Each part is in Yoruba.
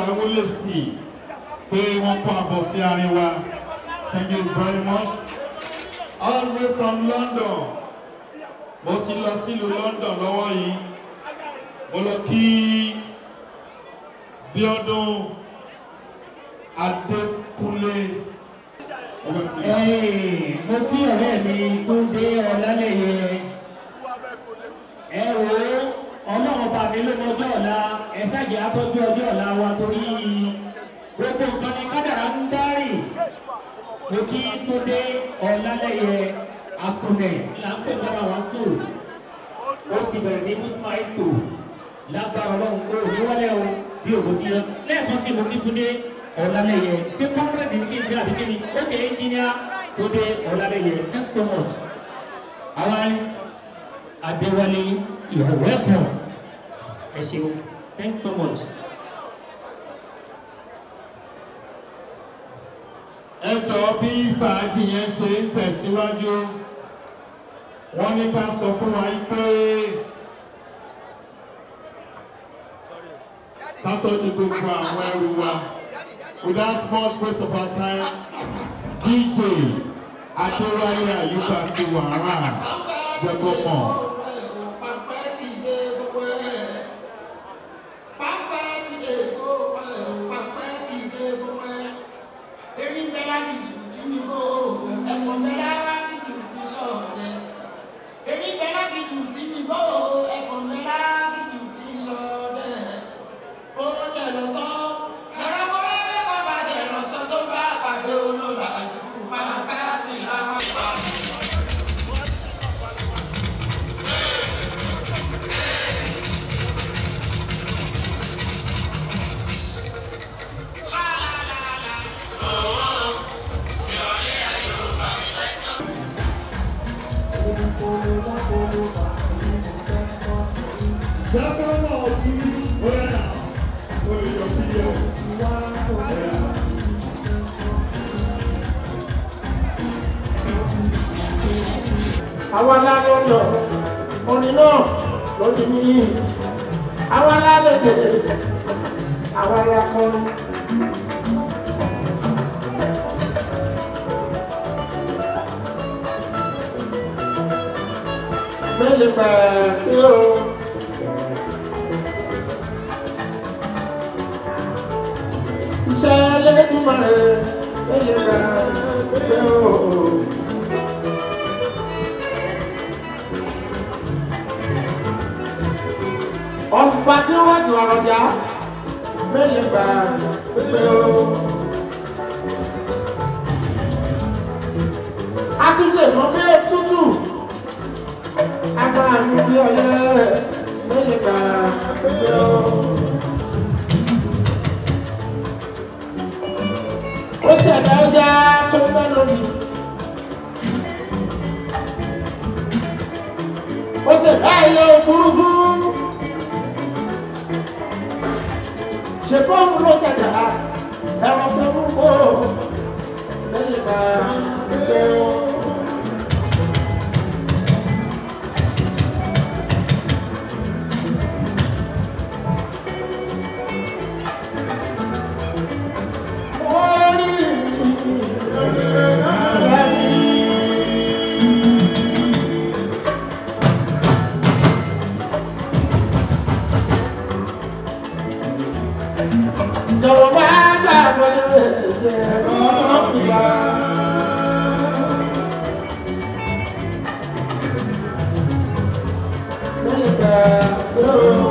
wọlé sí i pé wọ́n kó àbọ̀ sí àárín wa thank you very much all the way from London mo ti lọ sílùú London lọ́wọ́ yìí mo lọ kí Bíọ́dún Adékúnlé over to you. Hey, mo kí ọ̀rẹ́ mi Túndé Ọlálẹ́yẹ. Ẹ wo ọlọ́run bá mi ló mọjọ́ ọ̀la ẹ ṣáàjì àtọ́jú ọjọ́ ọ̀la wa torí gbogbo nǹkan ni kádàrá ń dárì. Mo kí Túndé Ọlálẹ́yẹ Àtúnẹ̀ là ń pè padà wá school. Ó ti bẹ̀rẹ̀ ní Muslim high school. Lágbára ọlọ́run kó o ní wálé o bí òkú ti yọ. Lẹ́ẹ̀kan sí mo kí Túndé Ọlálẹ́yẹ. Ṣé kọ́ńtírẹ̀tì ní kí n gbé àbíkí ni? Okay, engineer Túndé Ọlálẹ́yẹ. Thanks so much. Alliance Adéwálé, you are welcome. Ẹ ṣeun. Thanks so much. ẹ jọ̀ọ́ bí fàájì yẹn ṣe ń tẹ̀síwájú wọ́n ní ká sọ fún wa yí pé ká tọ́jú gbogbo àwọn ẹrù wa without much waste of our time DJ Adéwálé Àyùbá ti wàrà jẹgbọmọ. jẹgbọmọ òkìrí oyè náà olùyọ fídíò. àwa lálẹ́ ọ̀dọ̀ orin náà lórí mi àwa lálẹ́ tẹ̀lé àwa la kọrin. mẹ́lẹ̀ pẹ̀lú o. iṣẹ́ lẹ́dùnmọ̀rẹ́ mẹ́lẹ̀ pẹ̀lú o. ọ̀pá tí wọ́n ju ọ̀rọ̀ jà mẹ́lẹ̀ gbà pé o. àtúnṣe kan bí tútù agbára mi bí ọyẹ mẹ́lẹ̀ gbà pé o. ó ṣẹ̀dá ẹja tó ń bẹ́ lónìí. ó ṣẹ̀dá ẹyẹ òfurufú. ṣe bọ́ọ̀mù ló tẹ̀dá ẹ̀rọ tó mú kó lẹ́yìn bá gbé o. Orí mi. jọ̀wọ́ bá gbà wọlé ẹ̀jẹ̀ ọ̀pìlà. Lẹ́yìn gbà yóò.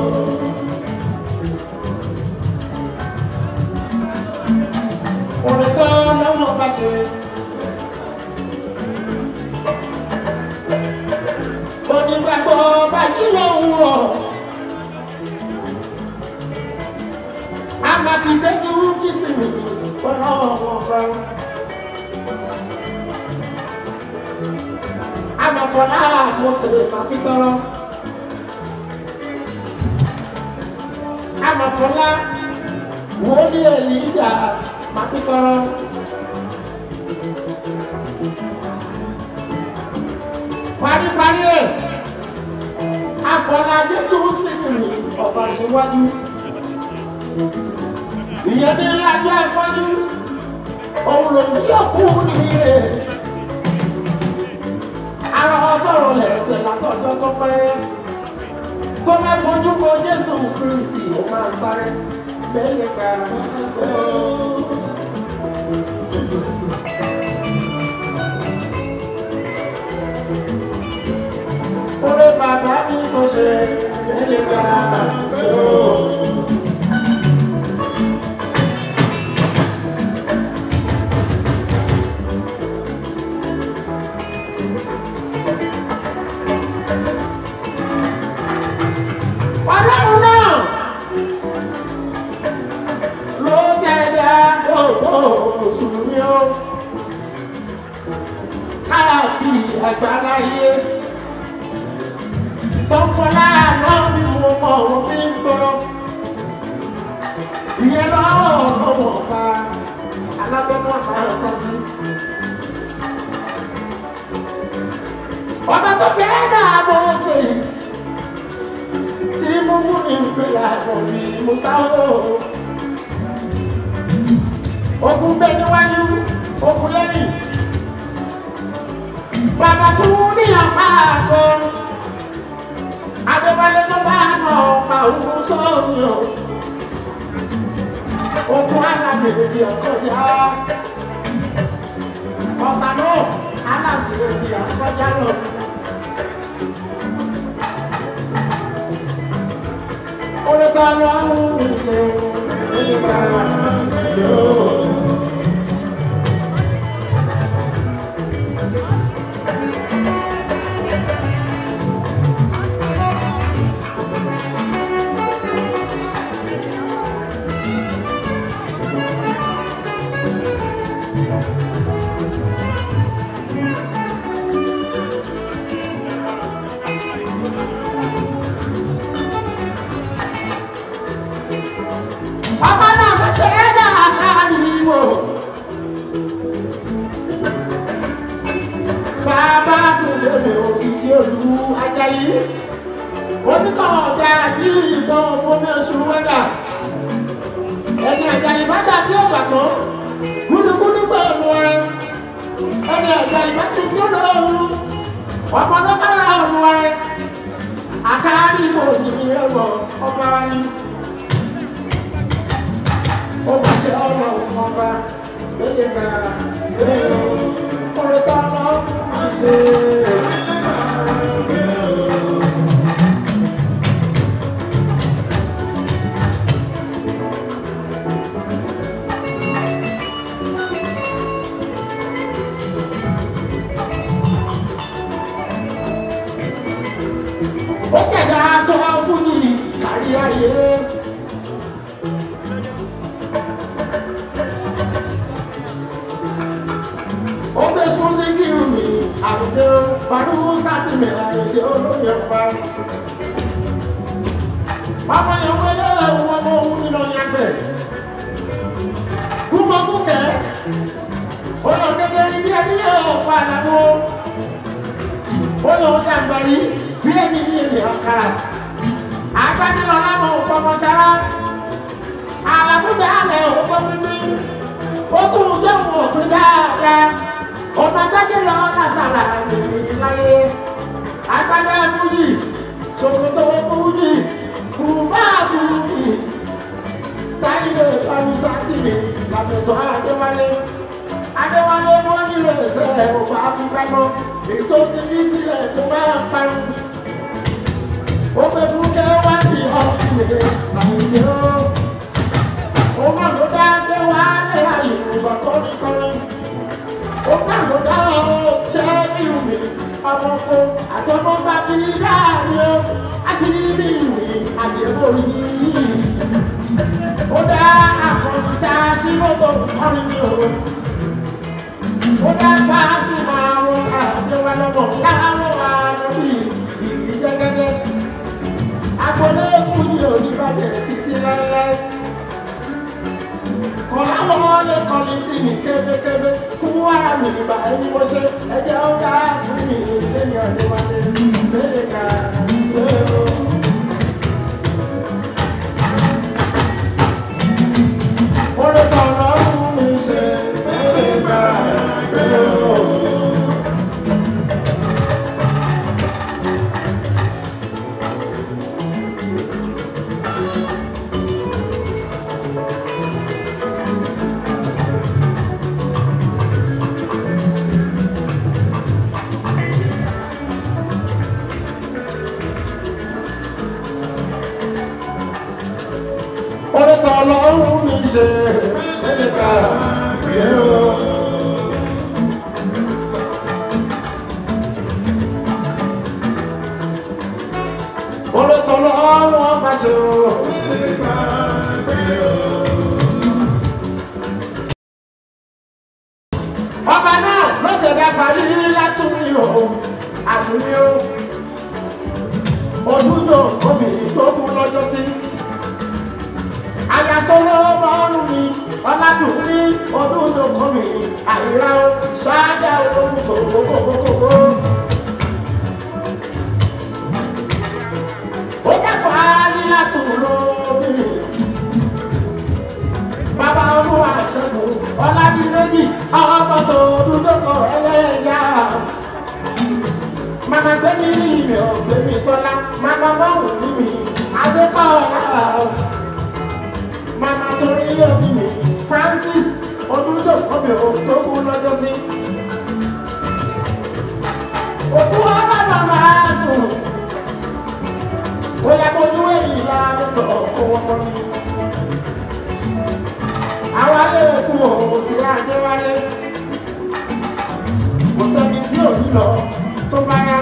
Orin tó lọ́wọ́ bá ṣe. Onígbàgbọ́ bá jí lówùrọ̀. a máa fi gbẹ́jú kristi mi ọlọ́wọ́ bá. a máa fọlá àmọ́sẹ̀lẹ̀ máa fi tọrọ. a máa fọlá wòlíì èlìjà máa fi tọrọ. paríparí ẹ̀ afọlá jésù sí ọba ṣíwájú ìyẹn ní lájọ́ àfọ́jú òun ló ní òkú nìyẹ ara ọgọ́rùn lẹ́sẹ̀ látọjọ́ tó pẹ́ tó bá fojú ko Jésù Kristi ó máa sáré mẹ́lẹ̀ gbà Orí bàbá mi kò ṣe mẹ́lẹ̀ gbà Ọlọ́run náà ló ṣẹ̀dá gbogbo mùsùlùmí ó káàkiri àgbáláyé tó fọlá náà ni mo mọ òun fi ń tọrọ ìyẹn lọ́wọ́ ọ̀rọ̀ ọba alábẹ́nu àmàlà sásí. ọba tó ṣẹ̀dá bó ṣe yìí tí mo mú ní ìpínlẹ̀ àgbọ̀n mi mo sáwọ́. Ogun bẹ níwájú, ogun lẹ́yìn. Bàbá tún ní ọ̀pá àgọ́. Adéwálé tó bá nà ọ̀pá òun sóòrùn o. Ogun alámèdè ọ̀kọ̀já. Ọ̀sán náà, aláṣìírí ọ̀kọ̀já lọ. Orí ta ló ń ṣe nígbà yóò. Bàbá náà kò ṣe é dáadáa wò. Bàbá tún lèmi òkìkí olú Ajayi. Oníkọ̀ ọ̀gá àdí ìbọn omi oṣù wẹ́dà. Ẹni Ajayi bá dà tí ó gbà tán. Gúdúgúdú gbé ọ̀nù ọ̀rẹ́. Ẹni Ajayi bá sùn tó lóorun. Ọmọ lọ́kàrà ọ̀nù ọ̀rẹ́. Àkárí ìbò ní ìrẹ́wọ̀ ọba wa ní ó bá ṣe ọ̀rọ̀ ọba lóye gba lẹ́yìn orí tọ́lá máa ṣe. ó ṣẹ̀dá tó fún ní kárí ayé. ó gbé fún síkírù mi àbùdé pàdú sátìmẹ̀ àyèdè olóyè pa. ọmọ yẹn wọlé ẹ̀wọ̀n ọmọ òun nínú yàgbẹ́. gúnmọ́gúnkẹ́ ó lọ gẹ́gẹ́ rí bí ẹni ọ̀pọ̀ àdàmú. ó lọ dàgbàrí bí ẹni ní èrè ọ̀kàrà. àgbàdìlọ lámọ̀ òfọmọ sára. àlàmúdà alẹ̀ òkú mímí. ó tún jẹ́ òun òpin dáadáa ọmọ agbájẹ lọ lásàrà nìyí láyé agbádá fújì ṣòkòtò fújì bùbá fújì táyé pàrọsátìmì làbẹ̀tọ̀ adéwálé adéwálé wọn nílò ẹsẹ̀ ọba afúnpamọ́ ètò ti fi sílẹ̀ tó máa ń parun ó pẹ́ fún kẹwàá ní ọ̀kìnrin àyè ó ó má ló dá dé wálé àyè òbá kọ́ríkọ́rí ó má ló dá ọ ṣẹ́ ìwé ọmọkó àtọmọ bá fi dáàrí ó á sì ní ìwé àyẹ̀wò yìí ó dá akọni sáàsì lọ́dọ̀ ọ̀rìn mi ò ó dá paasi máa rọ àdéhùn lọ́mọ láwọn àrùbí ìlú jẹ́gẹ́dẹ́ agbolé fújì oníbàjẹ́ títí láéláé kọ̀láwọ́ lè kọ́ni tí mi kébékébé kú ara mi ìgbà ẹni mo ṣe ẹjẹ́ ó dá fún mi lẹ́mi ọ̀dẹ́wálé lẹ́lẹ̀ ká lẹ́yìn. tọ́ lọ́rùn mi ṣe ẹnìkà yẹ o. Orí tọ́ lọ́rùn ọba ṣe o. Ọba náà ló ṣẹ̀dá fàrí látúmí o, àdúmí o. Ojújò omi tó kú lọ́jọ́ sí ayasọ́lọ́ bọ́ọ̀lù mi ọ̀làdùn ní ọdún yòókù mi àìrá o ṣáájà olóhùn tó gbogbogbò. ó kẹfà nílá tún lóbi mi. bàbá olúwa ṣẹ́gun ọ̀làdìmẹ́jì ọmọ tó dúdókọ̀ ẹlẹ́yà. màmá gbẹ́mí ní ìmẹ̀ ọ̀gbẹ́mí sọ́lá màmá mọ́rùn ní mi adékọ̀ ọ̀yà mama torí òbí mi francis odúndò kọ́mi òtókù lọ́jọ́ sí. òkú ọba màmá sùn ó yẹ kójú èyí la lọ́tọ̀ kó wọ́n mọ́ mi. àwa lè kún òun sí adéwálé kò sẹ́ni tí ò ní lọ tó bá yá.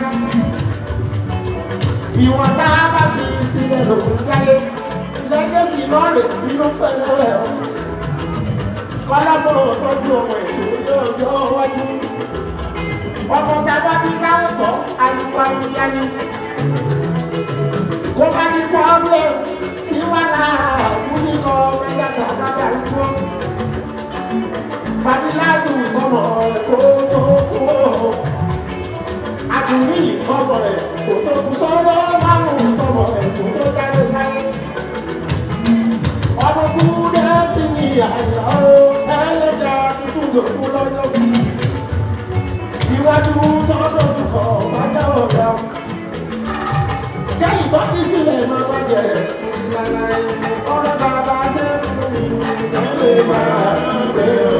ìwọ̀n tá a bá fi sílẹ̀ lòún jáyé lẹ́gẹ̀sì náà rè nínú fẹ́lẹ́ ọ̀ kọ́lábọ̀ tọ́jú ọmọ ètò ní ọjọ́ iwájú ọmọ tá a bá bí káwọ́ tọ́ alùpùpù ayélujára kó bá ní pọ́blẹ̀ sí wàhálà fún nìkan mẹ́ta tá a bá darúgbó fàdílàtù ọmọ ẹ̀kọ́ tó kú àdùnní ọmọ ẹ̀ kò tó kú sọ́dọ̀ márùn-ún ọmọ ẹ̀ kò tó jáde láyé ọmọkùnrin ti ní àyà ó ẹlẹ́jà tuntun tó kú lọ́jọ́ sí iwájú tọ́dọ̀ kọ̀ bájá ọ̀gá kẹ́yìn tó fi sílẹ̀ máa bá jẹ ìlànà ọ̀rẹ́ bàbá ṣe fún mi tẹ́lẹ̀ máa gbé o.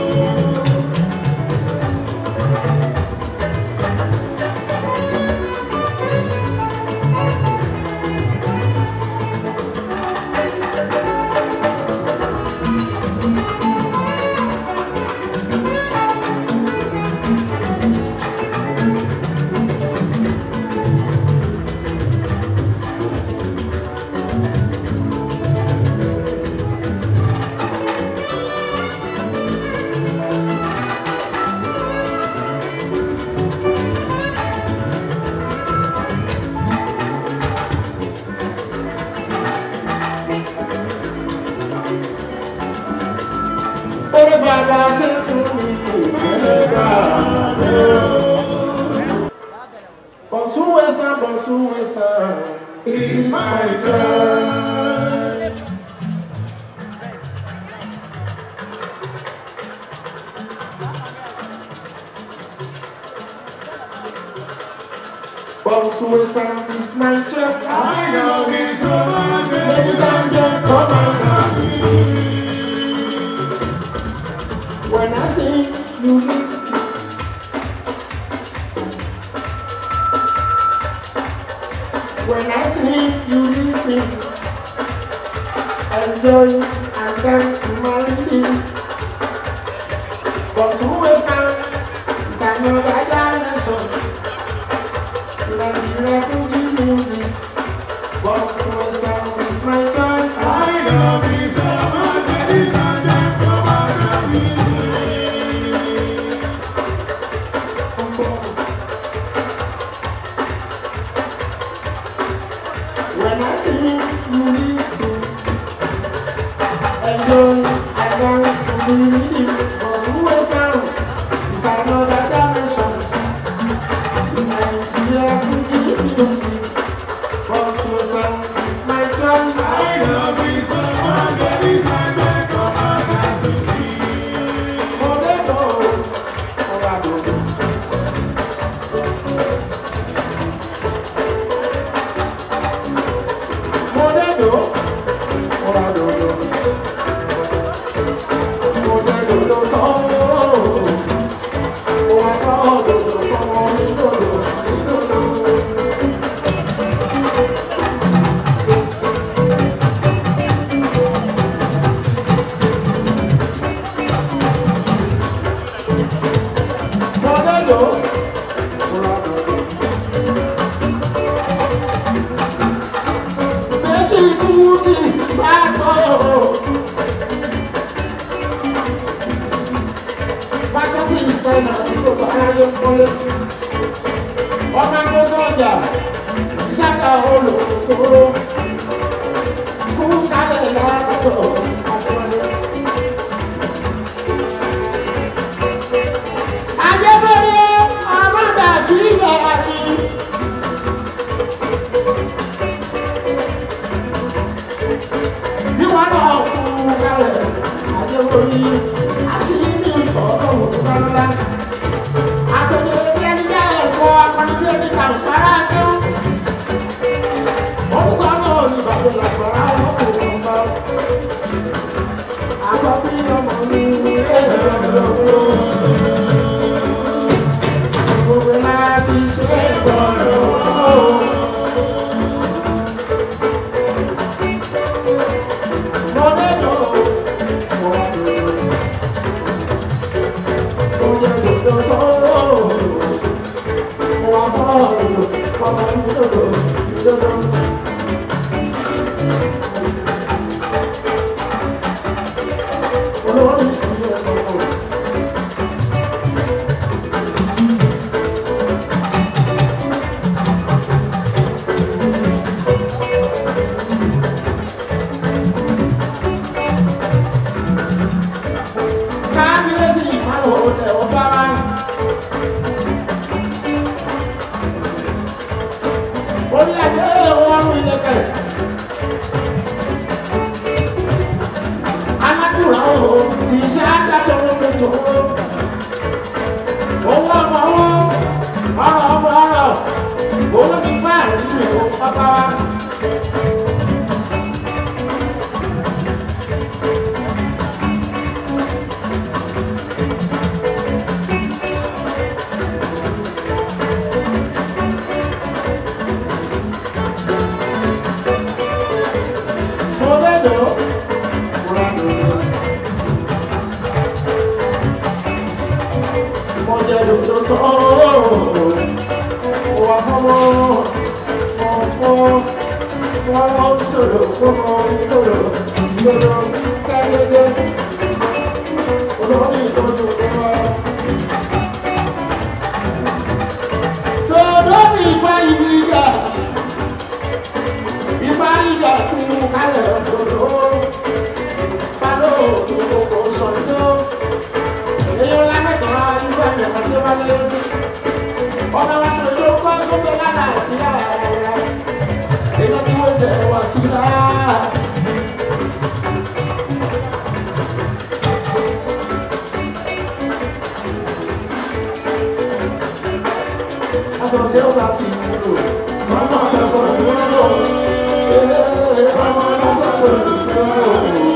orí bàbá ṣe fún mi ẹlẹ́gbà bọ̀sùn wẹ̀sán bọ̀sùn wẹ̀sán is my turn. Bọ̀sùn wẹ̀sán is my turn. I know it's over. Ladies and gentlemen, come on now. When I sing, you listen. When I sing, you listen. Enjoy and dance to my release. But who is sound is another dimension. Like the refugee music. But who is sound is my turn. I love you so much, ladies and gentlemen. When I sing, you listen. Enjoy, I dance to the rhythms, but who is sound is another dimension. And we have to give music, but who is sound is my turn. I love you so much, ladies and gentlemen. Oh, they go, oh, I don't know. Modelo, Modelo, Modelo, todo. dò. Bẹ́sì kúùtì bá gbọ́. Fásitì ìfẹ́ náà tí kò bá aráyé ń kọ́lé. Ọmọ gbogbo ọjà ìsáka olùkóró. Kú kálẹ̀ láàbọ̀ àtọ́lé. Ajẹ́bẹ̀rẹ̀ àmọ́dà sí ilẹ̀ àti. Bí wọ́n náà kú kálẹ̀ ajẹ́bẹ̀rẹ̀ àṣírí ní ìtọ́jú òkúta Àgbẹ̀dẹ̀ bí ẹni jẹ́ ẹ̀kọ́ akọni bí ẹni kà ń fara kẹ́. Orúkọ náà ní bàbá làgbàrá ọlọ́kùnrin ọba. Àkọ́bí ọmọ mi ẹ̀rọ lọ́wọ́. Gbogbo láti ṣe gbọ́dọ̀. Mọ̀dé lọ, mọ̀dé lọ. Oye dodo tó. Mo wá fọ́ ọ̀rọ̀ ọmọ ìdodo ìdodo. Olórí ti yẹ kọ́kọ́. kábíyèsí ìpàlọ́ ọ̀tẹ̀ ọba wa. orí adé ọrùn ìlẹ̀kẹ̀. alákùrọ̀ o ti ṣe ájájọ́ lókèjọ́. owó ọmọ owó ọrọ̀ ọmọ ọrọ̀ olómi fáàrí rẹ̀ ó bàbá wa. Modedo. Modedo tó tó. Wà fọmọ. Mọ fọ. Fọ dodo. Fọmọ dodo. Dodo. Kẹ́lẹ́dẹ́. Olórí ìtọ́jú wa. Dodo ní ifá yìí yá ìfárígà kú kálẹ̀ ọ̀dọ̀dọ̀ palo òkòkò sọ̀dọ̀ èyí lámẹ́tọ̀ irú ẹ̀mí ọ̀dọ́ wálé ọmọ wa sọ yóò kọ́ sókè lánà ìfìyà rẹ̀ èyí tí wọ́n ṣe wá sí i náà. aṣọ tí ó bá ti wúlò mọ́mọ́ ẹ̀fọ́ wúlò ee mọ́mọ́ ẹ̀fọ́ wúlò.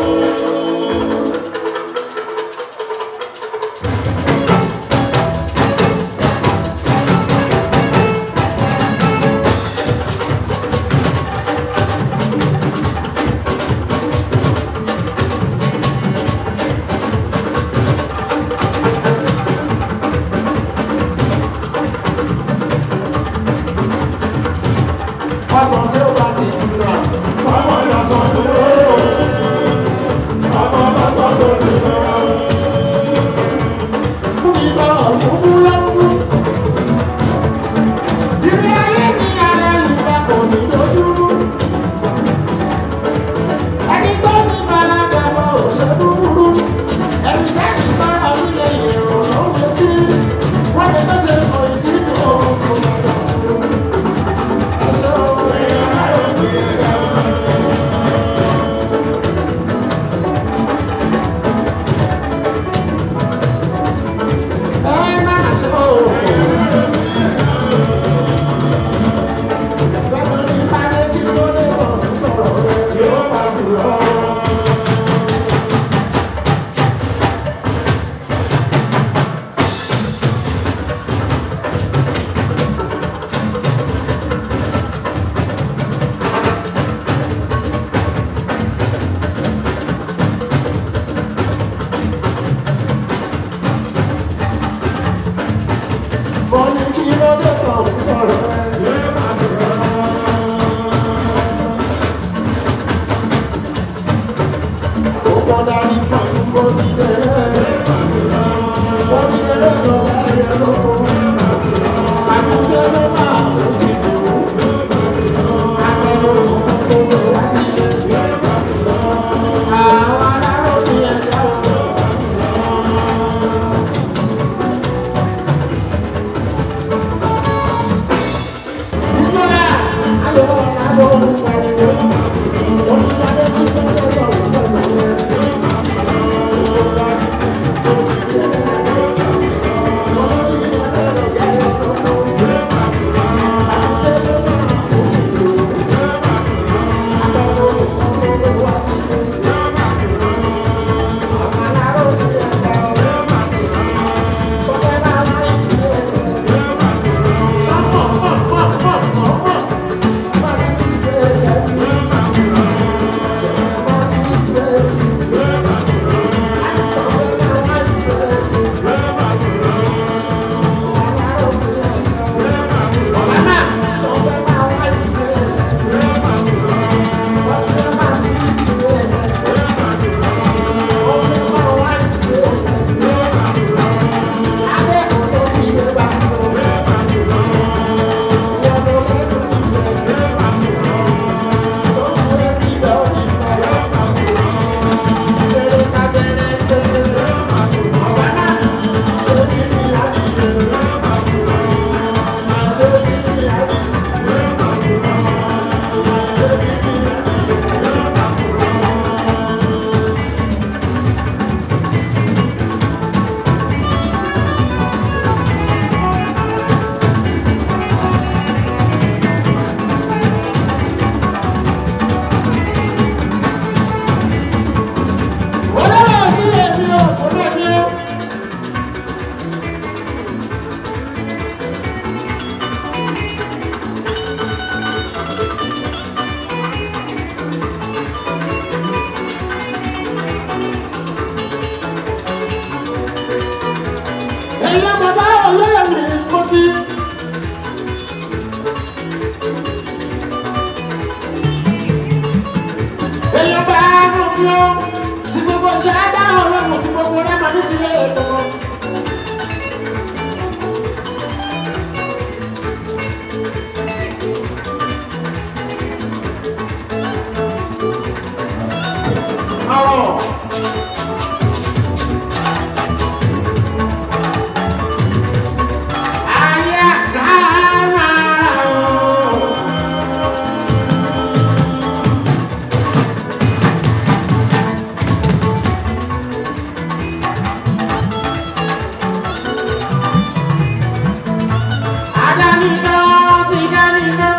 kọ́dà ní pọ̀jù bọ́dídẹ̀rẹ́. Bọ́dídẹ̀rẹ́ lọ láyé lóko. Àdúgbò tó máa ń kìlú. Akẹ́lò tó lè wá sílé. Àwọn aláró ní ẹ̀dá o. Ìjọba ayọ̀ ọ̀la bọ̀ ń pariwo. Olùdarí ti bẹ̀rẹ̀ lọ́wọ́ pẹ̀lú ẹ̀. Olówó sílẹ̀ mi ò kò lẹ́bi ó. Ẹ̀yin bàbá olóyè mi mo kí. Èèyàn bá mọ̀ fi ó. Tí gbogbo ṣe á dá ọlọ́run tí gbogbo rẹ̀ máa ní ti lé ètò wọn. Ọ̀rọ̀. Ayé àkàrà o. Adanitọ́ ti danitọ́.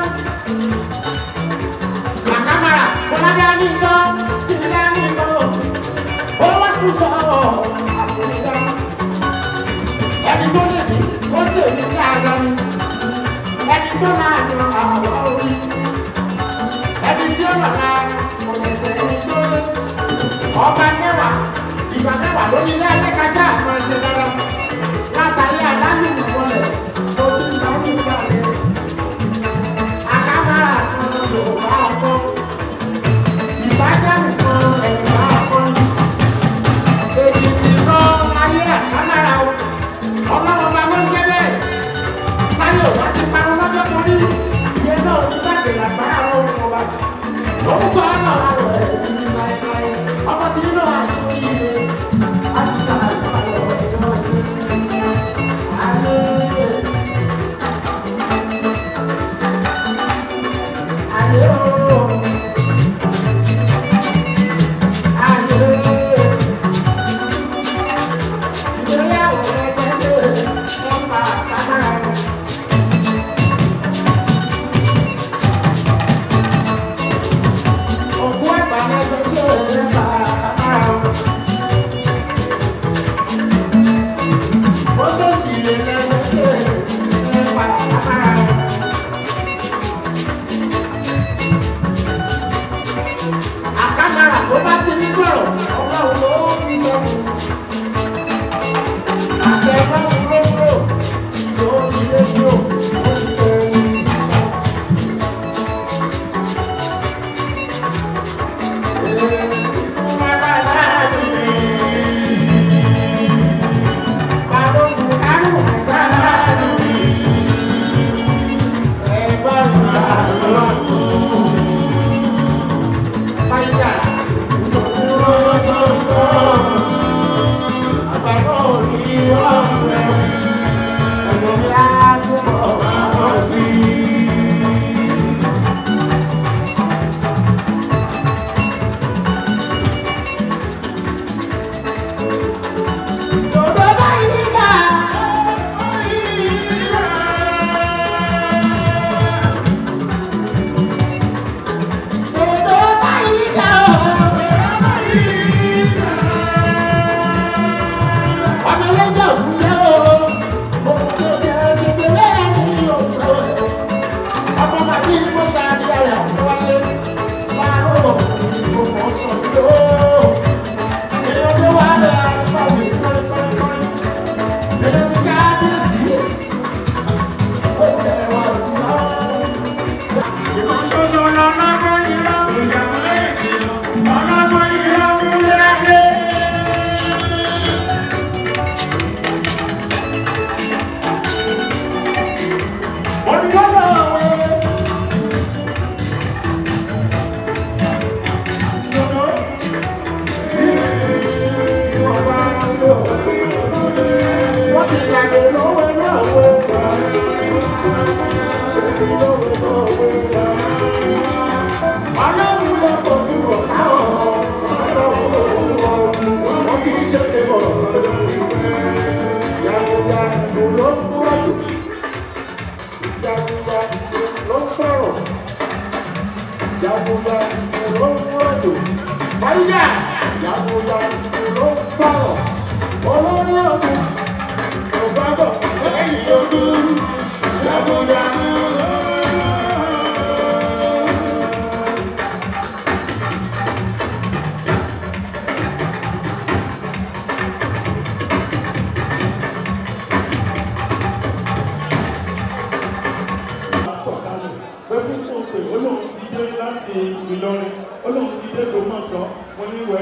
Àkàmàrà Bọ́ládanitọ́ ti danitọ́. Ó wá kú sọ̀rọ̀ àfòlídá. Ẹni tó lè ní kó ṣe ní dáadáa ni. Ẹni tó máa yan àwa orí. Ẹni tí ó lọ́la kò lè ṣe ẹni tó lé. Ọba mẹ́wàá ìgbà mẹ́wàá ló ní ilé ẹlẹ́kàṣá àwọn ẹ̀ṣẹ̀ dára. Látàrí àdánù wọlé tó ti ń bá ní ìgbà rẹ̀. Àkàmàrà kan ló bá kọ́. Ìsájẹ́mù kan ẹ̀yìn bá kọ́. Èkìtì kan ayé àkàmàrà o. Ọlọ́run ọba ló ń jẹ́ bẹ́ẹ̀. Táyé ò bá ti parun lọ́jọ́ kan rí. Tiẹ̀ náà ní gbàgbé làgbára ọlọ́run ọba. Orúkọ náà wà lọ ẹ̀ títí láéláé. Ọmọ tí inú aṣọ yìí ni. Àbíta ìgbà lọ ẹ̀yọ́ ni.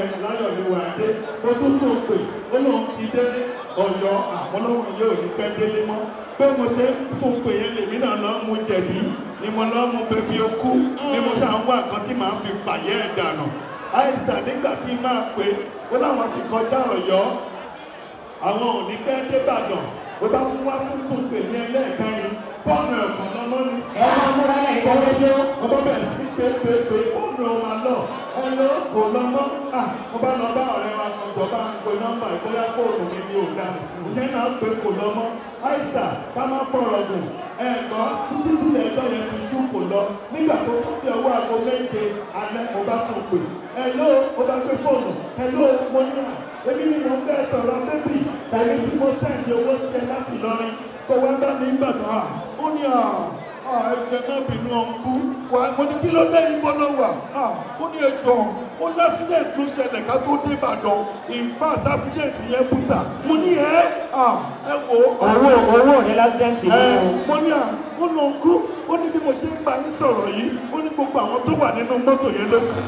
láyọ̀ ni wà á dé ó tún tún pè ó lóun ti dé ọ̀yọ́ àmọ́lọ́wọ́ yóò ní pẹ́ délé mọ́ pé mo ṣe ń tún pè yẹn lèmi náà lọ́ mú jẹ̀bi ni mo lọ́ mú bẹbí okú ni mo ṣáà ń wá nǹkan tí màá fi pààyẹ́ ẹ̀ dànù àìsàn nígbà tí máa pè ó láwọn ti kọjá ọ̀yọ́ àwọn ò ní pẹ́ débàdàn bó bá fún wá tún tún pè ní ẹlẹ́ẹ̀kẹrin fọ́ọ̀nù ẹ̀kọ́ lọ́mọ́ ni ẹ máa múra ẹ̀ ìdájọ́ ọmọ bẹ̀rẹ̀ sí pépépé fóònù ọmọ lọ ẹ lọ kò lọ mọ́ à mo bá lọ bá ọ̀rẹ́ wa kan jọ bá ń pe nọ́mbà ìbóyá fóònù mi ni ò dá ìyẹn náà pé kò lọ mọ́ àìsà ká má fọ̀rọ̀ gùn ẹ gbọ́ títí tí ẹgbẹ́ yẹn fi ṣú kò lọ nígbà tó tún bí ọwọ́ aago méje alẹ́ mo bá tún pè ẹ lọ mo bá gbé fóònù ẹ lọ mo ní à èmi ni mo ń bẹ́ẹ̀ sọ̀rọ̀ bébì tàbí tí mo sẹ́ǹdì owó sí ẹ láti lọrin kó wá bá mi gbàdọ̀ à ó ní à ẹgbẹ́ náà bínú ọ̀nkú wa mo ní kí ló dé ibo ló wà ó ní ẹjọ́ ó ní accident ló ṣẹlẹ̀ ká tó dé Ìbàdàn in fact accident yẹn bùtà mo ní ẹ ẹ wò ó owó owó rẹ lásìdẹ́ǹtì ẹ ni o. mo ní à ó lọ kú ó ní bí mo ṣe ń bá yín sọ̀rọ̀ yìí ó ní gbogbo àwọn tó wà nínú mọ́tò yẹn ló kù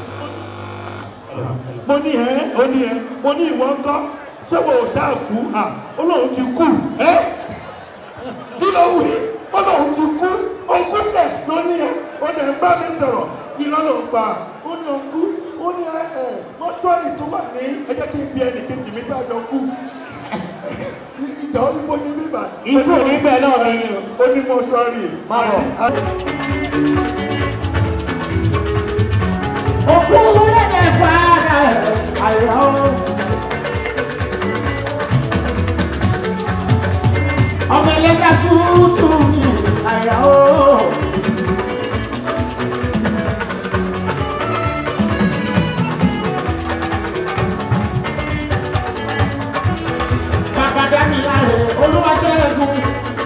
mo ní ẹ ó ní ẹ mo ní ìwọ ńkọ́ ṣé wo ò dáa kú à ó lóun ti kú ẹ kí ló wí ó lóun ti kú òkú tẹ̀ ló ní ẹ ó dẹ̀ ń bá mi sọ̀rọ̀ iná ló ń pa ó ní òkú ó ní ẹ ẹ mọ́ṣúárì tó wà ní ẹ jẹ́ kí n bí ẹnì kejì mi dájọ́ kú ìjọ ibo ní bíbà. Ibo níbẹ̀ náà ni. ó ní mọ́ṣúárì. Má bọ̀. òkú lẹ́dẹ̀ fara àìrọ̀ ọmọ ẹlẹ́jà tuntun ní àìrọ̀ bàbá dání láre olúwaṣẹ́gun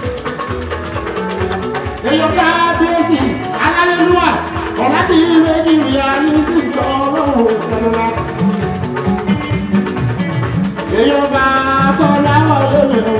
èèyàn kábíyèsí aláyélúwà ọ̀làdì méjì rí ayé sí ìjọ ọlọ́run ìjọba. èèyàn bá kọ́ láwọ̀ lónìí o.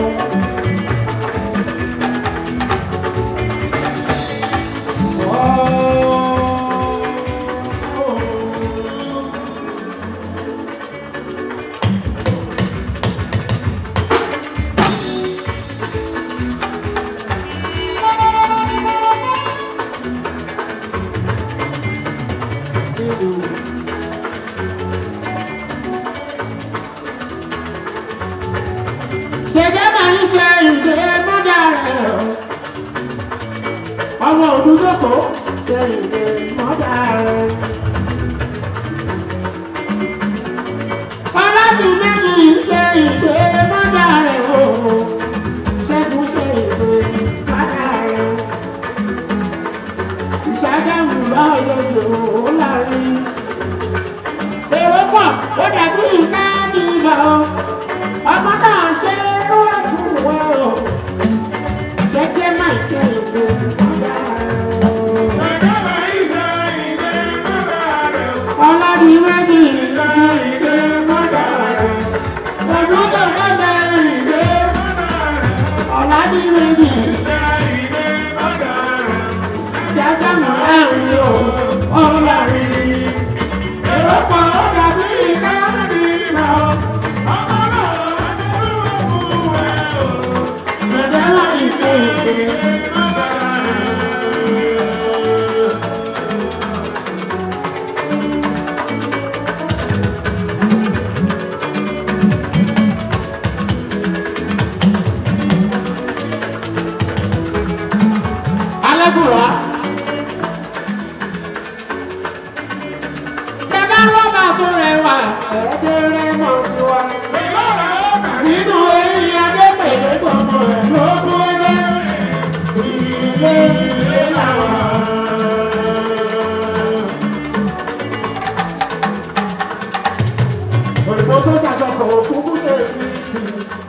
ṣẹ̀jẹ̀ máa ń ṣe ìdè mọ́dà rẹ̀ o. ọmọ òdúdókò ṣe ìdè mọ́dà rẹ̀. ọlọ́dún méjì ṣe ìdè mọ́dà rẹ̀ o. ṣẹ́gun ṣe ìdè fádà rẹ̀ o. ìṣàgámù lọ́yọ̀ ṣòro ó láàrin. èrò pọ̀ ó dàbí ìka ní ìgbà o ọmọ náà ṣe ló wà fún wa o ṣe kí ẹ máa ṣe ìgbé ọjà ọlọ́dún méjì ṣe ìgbé mọ́jà rẹ̀ ṣẹ́gun tó fẹ́ ṣe ìgbé ọlọ́dún méjì ṣẹ́gun mọ́ ẹ̀rín o ọlọ́rin èrò pọ̀ ó dàbí ìka ní ìgbà o. ṣẹ̀dá láì ṣe ìgbé. alágùrá. tẹ́lá rọ́bà tó rẹwà ẹ̀ẹ́dẹ́rẹ́ mọ̀ tiwa. nínú eyín adépèlé gbọmọ ẹ̀ ló kú ẹgbẹ́. ilé ilé làwọn. òyìnbó tó ṣàṣọkọ̀ òkúkú ṣe sí ti.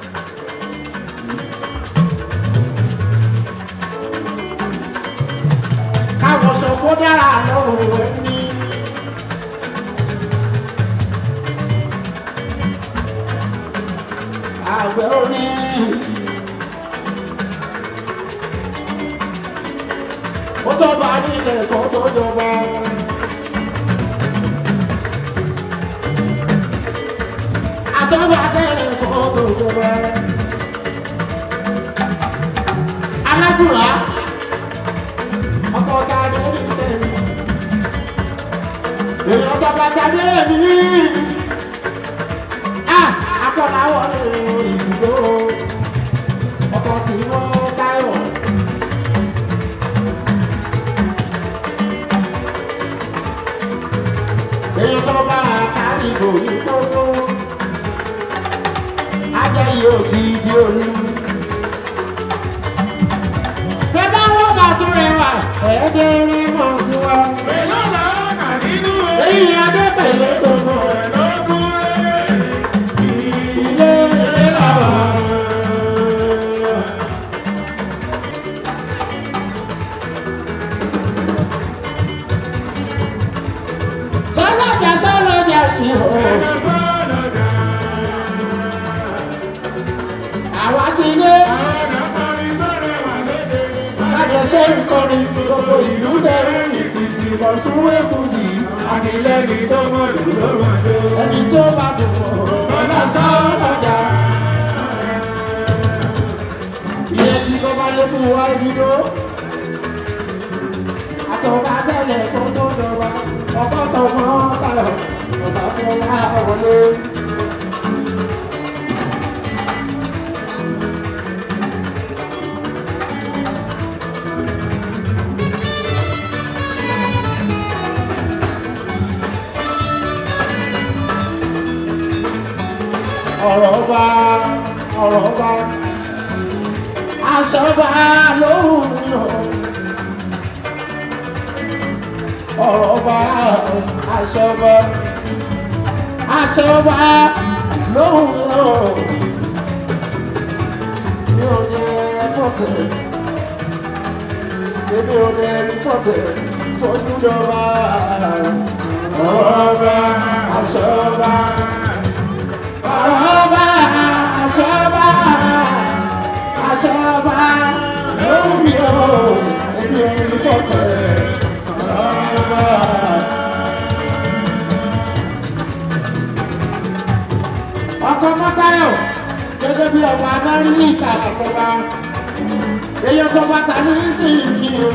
káwọn sọ kó dára lọ́rùn ẹni. àgbẹ̀ orí. ó tó bá nílẹ̀ kó tó jọba. àtọ́gbà tẹ́lẹ̀ kó tó jọba. alágùrá ọkọ̀ ta ní ẹni tẹ̀lé. èèyàn tọ́ba ta ní ẹni. akọ̀là wọlé ìdúró ọkọ̀ tí wọ́n táyọ̀. èèyàn tó bá kárí ìbòrí gbogbo ajá yóò di ibi olú. tẹ bá wọ́n bá tún rẹwà ẹ̀ẹ́dẹ́rẹ́ mọ̀ sí wa. Pẹ̀lú làánà nínú èyí adébẹ̀lẹ̀ tó mọ̀ ẹ̀lọ́gún ilé ìlàwọ̀. sọlọ́jà sọlọ́jà kì í hó. àwa ti dé. Lájọ ṣe ń kọrin gbogbo ìlú lẹ́rú ní títí lọ súnwé fújì àti lẹ́ni tó mọ̀ lù lọ́rùn àjò. Ẹni tó bá dùn mọ́ ọ̀nà sọ́ọ̀lọ́jà. Ìyẹn tí kò bá lékún wá ibùdó. Àtọ̀gá tẹ̀lé kó tó dọ̀wà. Ọkọ̀ tó mọ́ tayọ̀. Ọba fún wa wọlé. ọ̀rọ̀ bá ọ̀rọ̀ bá aṣọ bá lóhùn mi o ọ̀rọ̀ bá aṣọ bá aṣọ bá lóhùn mi o mi ò ní fọ́tẹ̀ èmi ò ní fọ́tẹ̀ fojú lọ́wọ́ ọ̀rọ̀ bá aṣọ bá ọba àṣọba àṣọba lómi o èmi ò ní fọ́tẹ̀ àṣọba. ọkọ mọ́tayọ̀ gẹ́gẹ́ bí ọba amẹ́ríkà àkọ́bá èèyàn tó bá ta ní sísìn o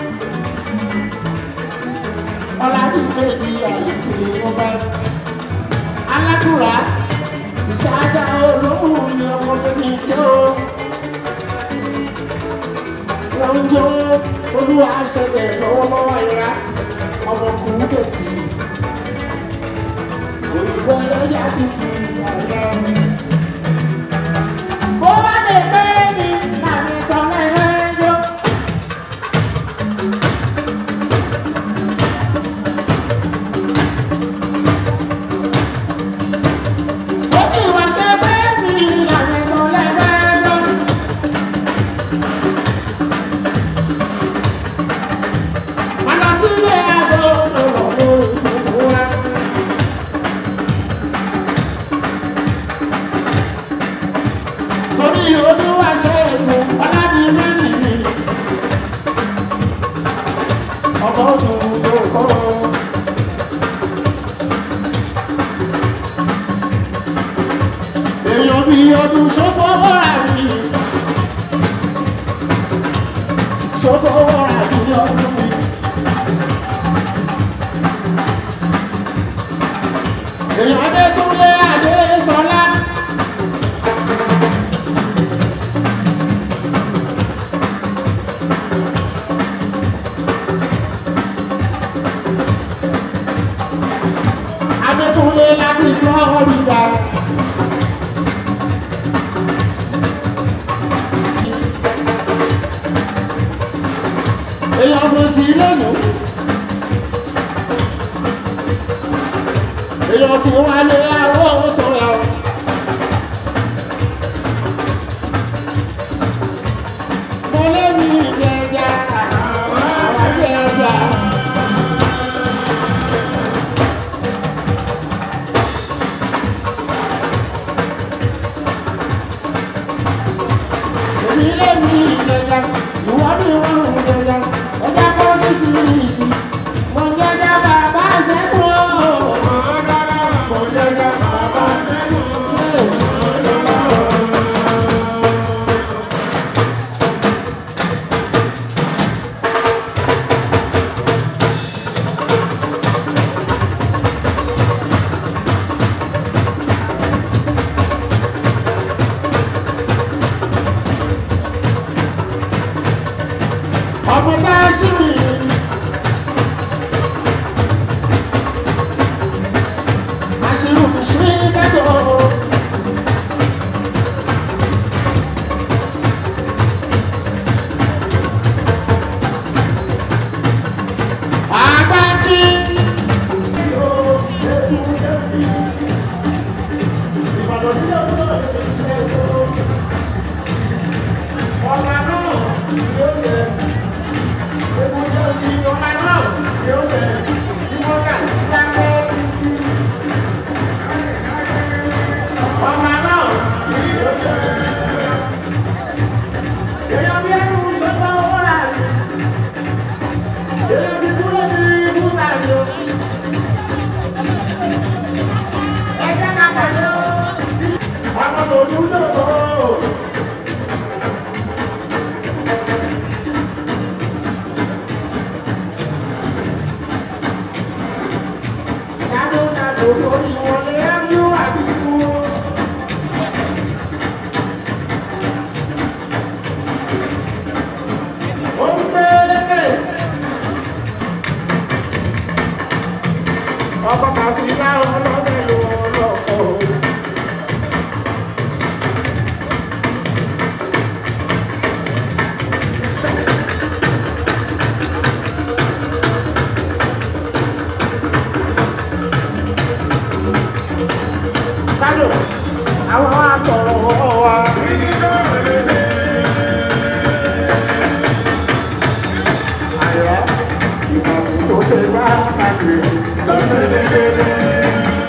ọ̀làdúgbèdì àlùsí ọba alákùrá ìṣáájá olóhùn ni ọmọdé ní ké o wọ́n ń jó olúwa ṣẹlẹ̀ lọ́wọ́lọ́wọ́ ìra ọmọkùnrin bẹ̀tì òyìnbó ẹlẹ́yà tuntun àyà. bó wá lè gbé ní láàrin tọ́lẹ̀ rẹ̀ yó. ó sì wá ṣe pé mi láàrin tọ́lẹ̀ rẹ̀ yó. Padà sílé àgọ́ ọ̀rọ̀ òkùnkùn wa. Torí olúwa ṣe èlò ọ̀làdì mẹ́rin mi. Ọkọ̀ ọdún ló kọ́. Èèyàn bí ọdún ṣòfò wọ́ra mi. Ṣòfò wọ́ra mi ọdún mi. èèyàn adékúnlé adésọlá. adékúnlé láti florida. èèyàn mo ti lónìí. èèyàn tí wọ́n lé àwọn sọ̀rọ̀. mo lé mi ìjẹjà àwọn ìjẹjà. èmi lé mi ìjẹjà ìwọ ni wọn ń jẹjà ẹja kọ́ ní síríṣi mo jẹjà bàbá ṣẹ́gun o. Mo jẹjà bàbá ṣẹ́gun o. síbi. Àṣírí mi ṣe dájọ́. Àgbájí. Ọ̀gá náà yóò yẹ. Ewu yóò di ọ̀gá náà yóò yẹ. Ìwọ́gà dákẹ́. Ọ̀gá náà yóò yẹ. Èèyàn bí ẹnu sọ́kọ́ owó rà ní. Èèyàn bí kúrò ní ibùsà ní o. Ẹgbẹ́ ká pàdé o. Àwọn òdùn náà kọ́ o. Shadow, shadow, lórí wọlé ẹ̀mú àdúgbò. Ó ń gbé lékè. Ọkọ̀ kàfi dá ọlọ́dẹ lọ lọ́kọ̀. Shadow, àwọn wa sọ̀rọ̀ wa. Àyọ̀ ìbàdàn tó ṣe bá kàkiri lọ́sẹ̀ lẹ́gbẹ̀rẹ̀.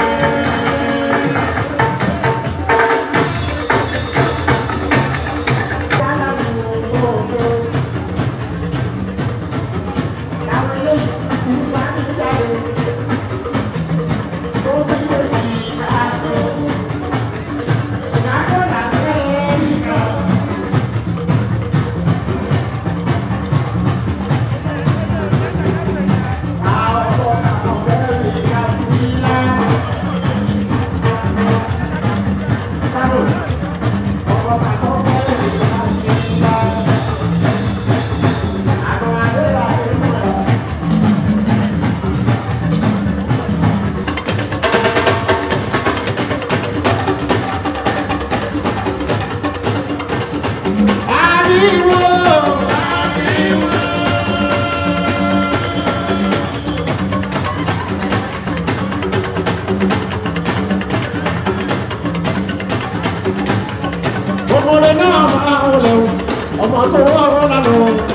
ọmọdé náà máa ń wọlé o ọmọ tó rọrùn lánàá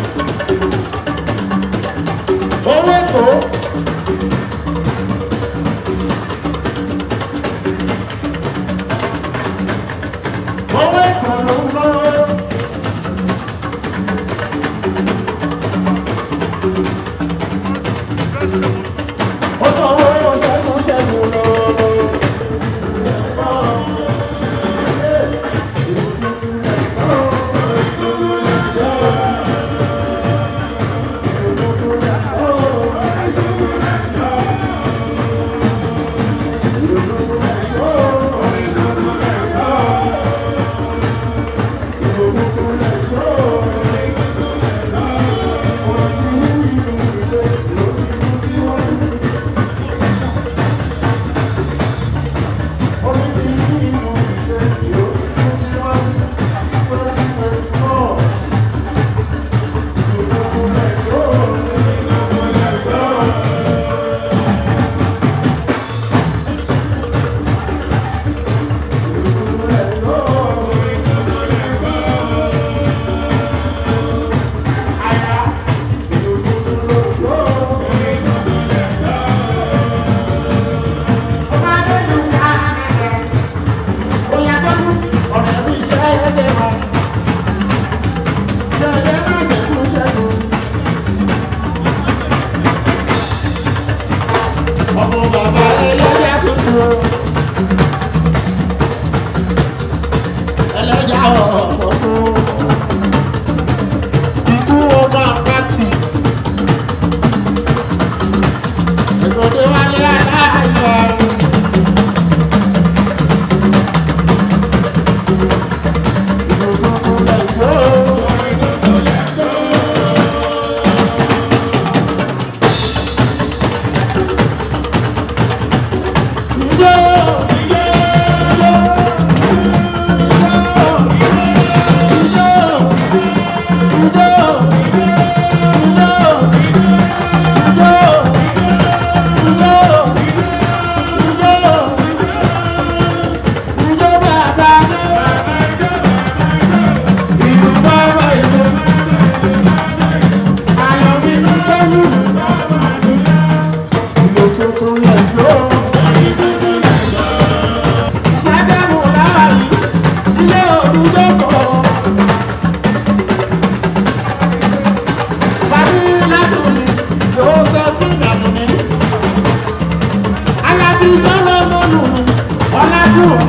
owó èkó owó èkó ló ń lọ. ó sọ owó ṣẹ́gun ṣẹ́gun lọ́wọ́.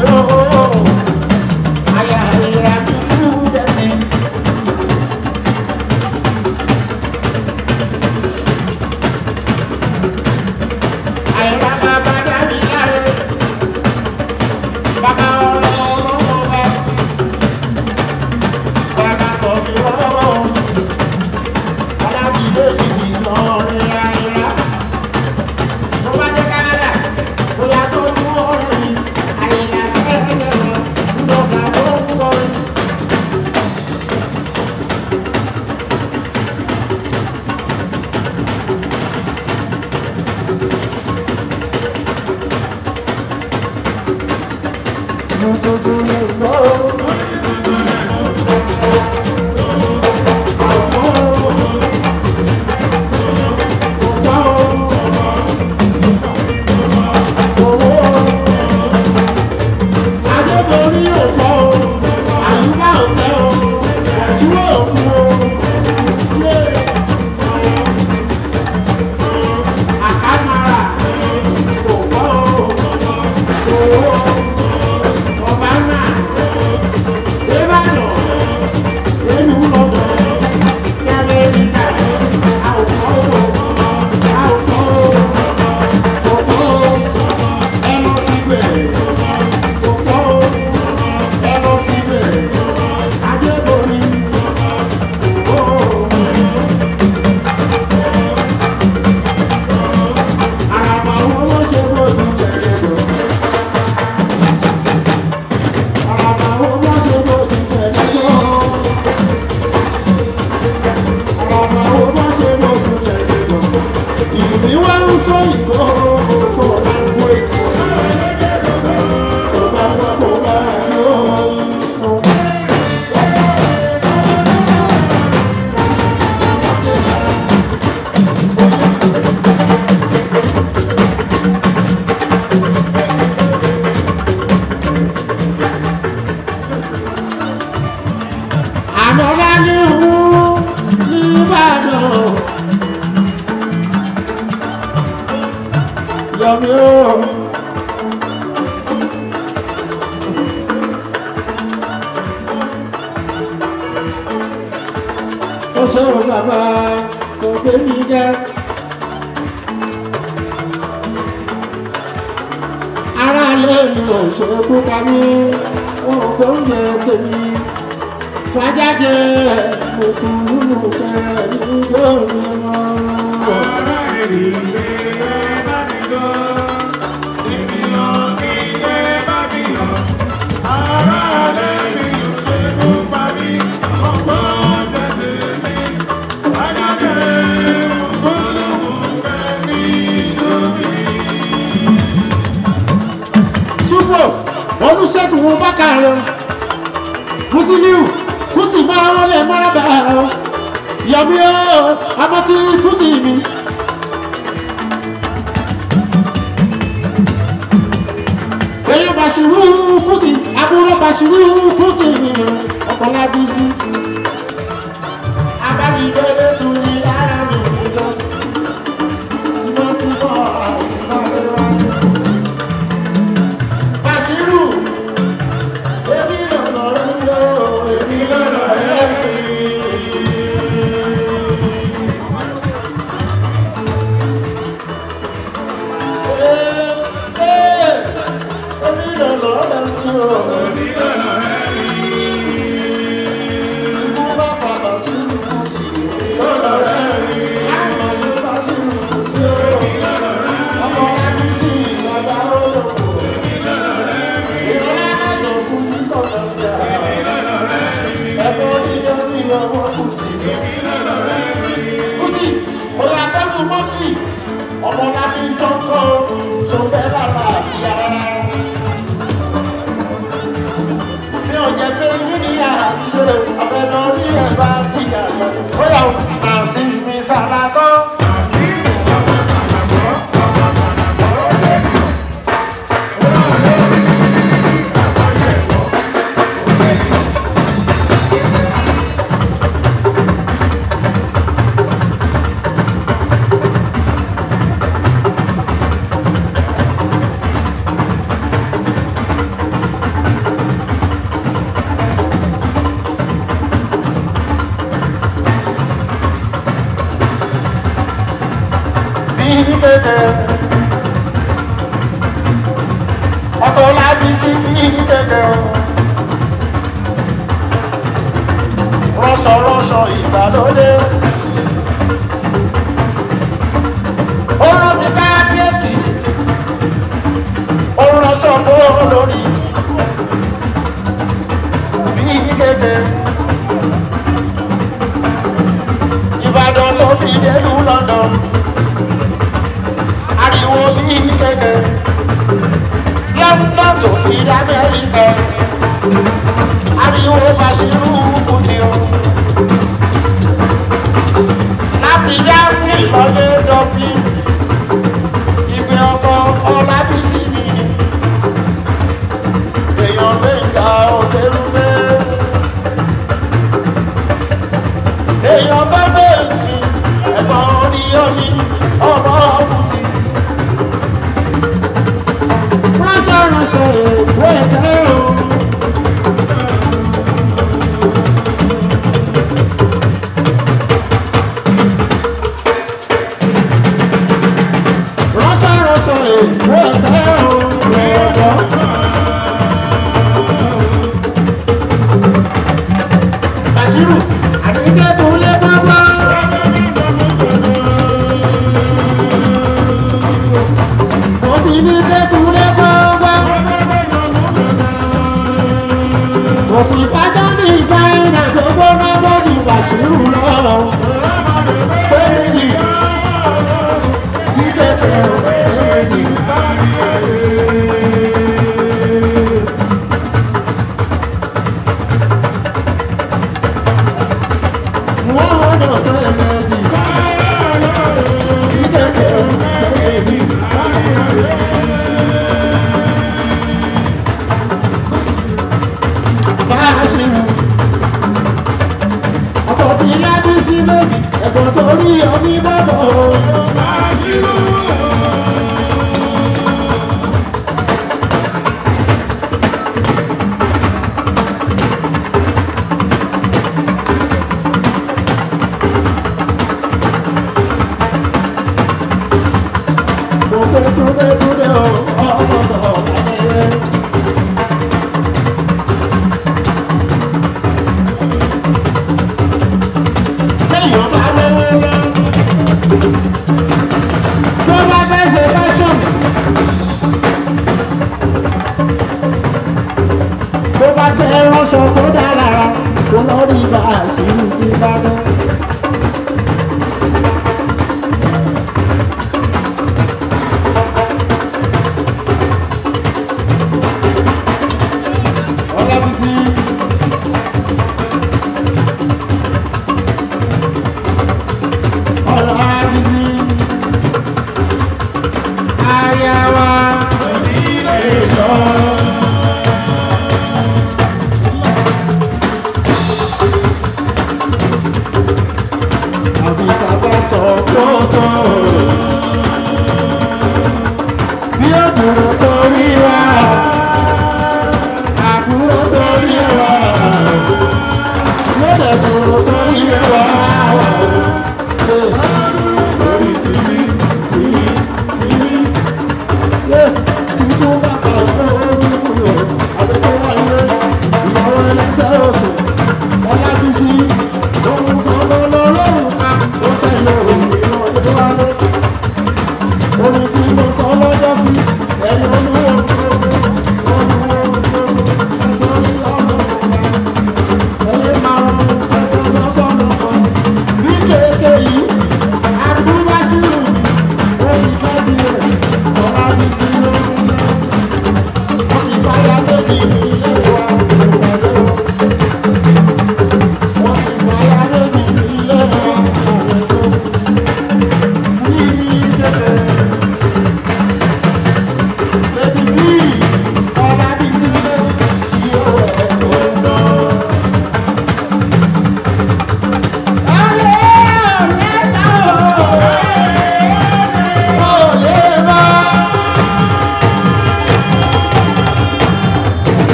olùṣègùn wọn bá kàrọ musiliu kùtì máa wọlé mọ́rábà yọmí ó abọ́tí kùtì mi. èyí bàṣírù kùtì àbúrò bàṣírù kùtì mi ọkọlá bí sí. abánidélé tún ní ara mi nìkan tímọ́tímọ́ àìmọ́ wájú. Bàṣírù èmi lọ́nà rẹ̀ lọ èmi lọ́nà rẹ̀ èmi lọ́nà rẹ̀ lọ èmi lọ́nà rẹ̀ ikú bá pa Bàṣírù Kútì èmi lọ́nà rẹ̀ àmọ̀ ṣe Bàṣírù Kútì ọmọ rẹ̀ kì í sí ìṣàgbá olóko ìrọ̀lẹ́ mẹ́tọ̀ fún kíkọ́ lọ́jà ẹ̀bọ ní orí ọwọ́ Kútì Kútì òyà tọ́jú mọ́fì ọmọlábí tọ́kọ́ sọ̀bẹ́ lára àti ara mi ò jẹ́ fẹ́ yín ní àbíṣe ọ̀fẹ́ lọ rí ẹ̀ bá ti yàgbọ́ bóyá àǹsí mi sàlákọ́. kéke. ọkọ̀ lábí sí bí kéke o. rọ́ṣọ̀rọ́ṣọ̀ ìgbàlódé. Oorun ti kábíyèsí. Ó ránṣọ fún olórí. Bí kéde. Ìbàdàn tó fi délùú London. Ariwo bí kéde. London tó fi dá Amẹ́ríkà. Ariwo Bàṣírù Kùtì o. Láti Germany lọ́lé Dublin ìgbé ọkọ ọlábísí mi èèyàn gbẹ̀ngà òkèrúgbé èèyàn gbẹ́gbẹ́ mi ẹ̀gbọ́n oníyọ́ni ọmọ ọ̀bùtì. ránṣọ́ránṣọ́ èèwọ̀ ẹ̀kẹ́ o. ránṣọ́ránṣọ́ èèwọ̀ ẹ̀kẹ́ o. ẹ̀kọ́. Bàṣírù àdéhùn tó lé bábá. Mo ti ní kékeré gbọ́ngbọ́. Kò sí fashion designer tó gbóná lórí Bàṣírù lọ. Péré ni kí kékeré ò péré ni. Wọ́n wọ́n náà tó ẹ̀mẹ́jì. Kí kékeré ò péré ni. Bàṣírù. Ọkọ̀ tí lábí sí lónìí, ẹ̀gbọ́n tó rí omi bọ́bọ̀. Mo fẹ́ túnde túnde o, ọmọ tó bàjẹ́. téèyàn bá lówó lọ. tó bá fẹ́ ṣe fashion. tó bá tẹ ránṣọ tó dára kó lórí bá a sí ìbàdàn. Ọlábísí. Ọlábísí. Ayawa. Èlò. Àfi bàbá sọ tótó. Bí òdùrò torí wa. Àbúrò torí wa. Lọ́dẹ̀ dùrò torí wa. Lórí tìbí, tìbí, tìbí. Yé, ibi tó bá pa ọ̀pọ̀ orí fún mi. Àbẹ̀tẹ̀ wà lé, ìyàwó ẹlẹ́sẹ̀ oṣù. Ọlábísí, ohun kan lọ lọ lọ́rùn ká. Ó sẹ́yìn òun ìran ọdún wa lé. Orin tí mo kọ́ lọ́jọ́ sí, ẹ̀yin olúwo olúwo olúwo ẹ̀tọ́ ní ọ̀nà ọ̀gá. Ẹ̀yin máa ń ẹ̀tọ́ lọ́kọ̀lọ́kọ̀. Bí kéèké yìí, àdúgbàṣírù, ó ti fẹ́ tilẹ̀, Ọlábísí ló ń lọ. Wọ́n ti fáyà lóbi ní ilé wa, ìwà lọ́wọ́.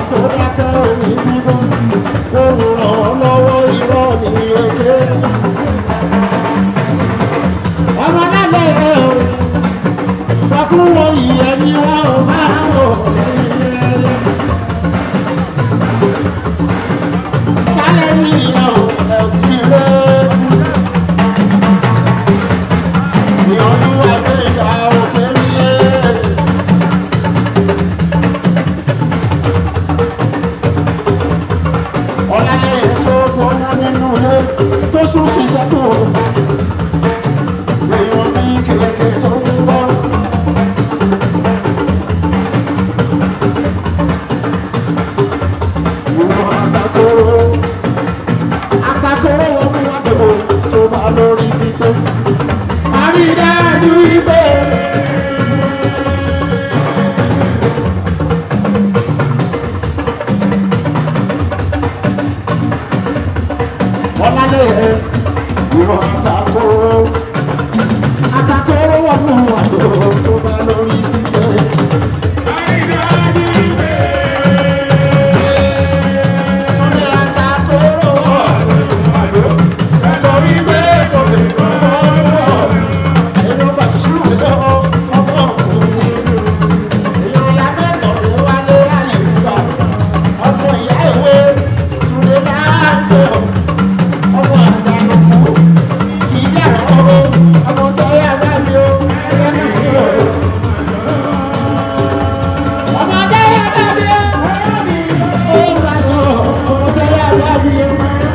tó dákẹ́ òní bíbọ́ kó ràn án lọ́wọ́ irọ́ ní èké. ọmọ lálẹ́ ẹ̀ o sọ fún wọn ìyẹn ni wọn ò máa wò lẹ́yìn ẹyẹ. sálẹ̀ ní ìyẹn o ẹ̀ ti rẹ̀ ìyọ̀nù àgbẹ̀yà òfin yé. ọ̀làlẹ̀ tó gbóná nínú ilé tó sún ṣiṣẹ́ fún o. èèyàn ní kìlẹ̀kẹ̀ tó ń bọ̀. ìwọ̀n àtàkóró àtàkóró wọn mú wá dòwò tó bá lórí pípé. àrídájú ibẹ̀. ọlálẹ̀ ẹ̀ ìwọ̀n àtàkóró àtàkóró wọn mú wá dòwò tó bá lórí pípé. Súnlé àtàkóró sọ wípé kò lè kọ́ ọ́. Èèyàn bá ṣírù lọ́wọ́ ọmọ òkùnkùn. Èèyàn lábẹ́tọ̀ ló wá lé àyè gbà. Ọmọ ìyá ìwé Túndé láàgbẹ̀ ọ̀. Ọmọ àjànàkú ìyá ọ̀rọ̀ ọmọ tẹ́yà bá mi ó. Ẹyẹ náà mi ò. Ọmọ tẹ́yà bá mi ó. Ó máa jọ ọmọ tẹ́yà bá mi ó.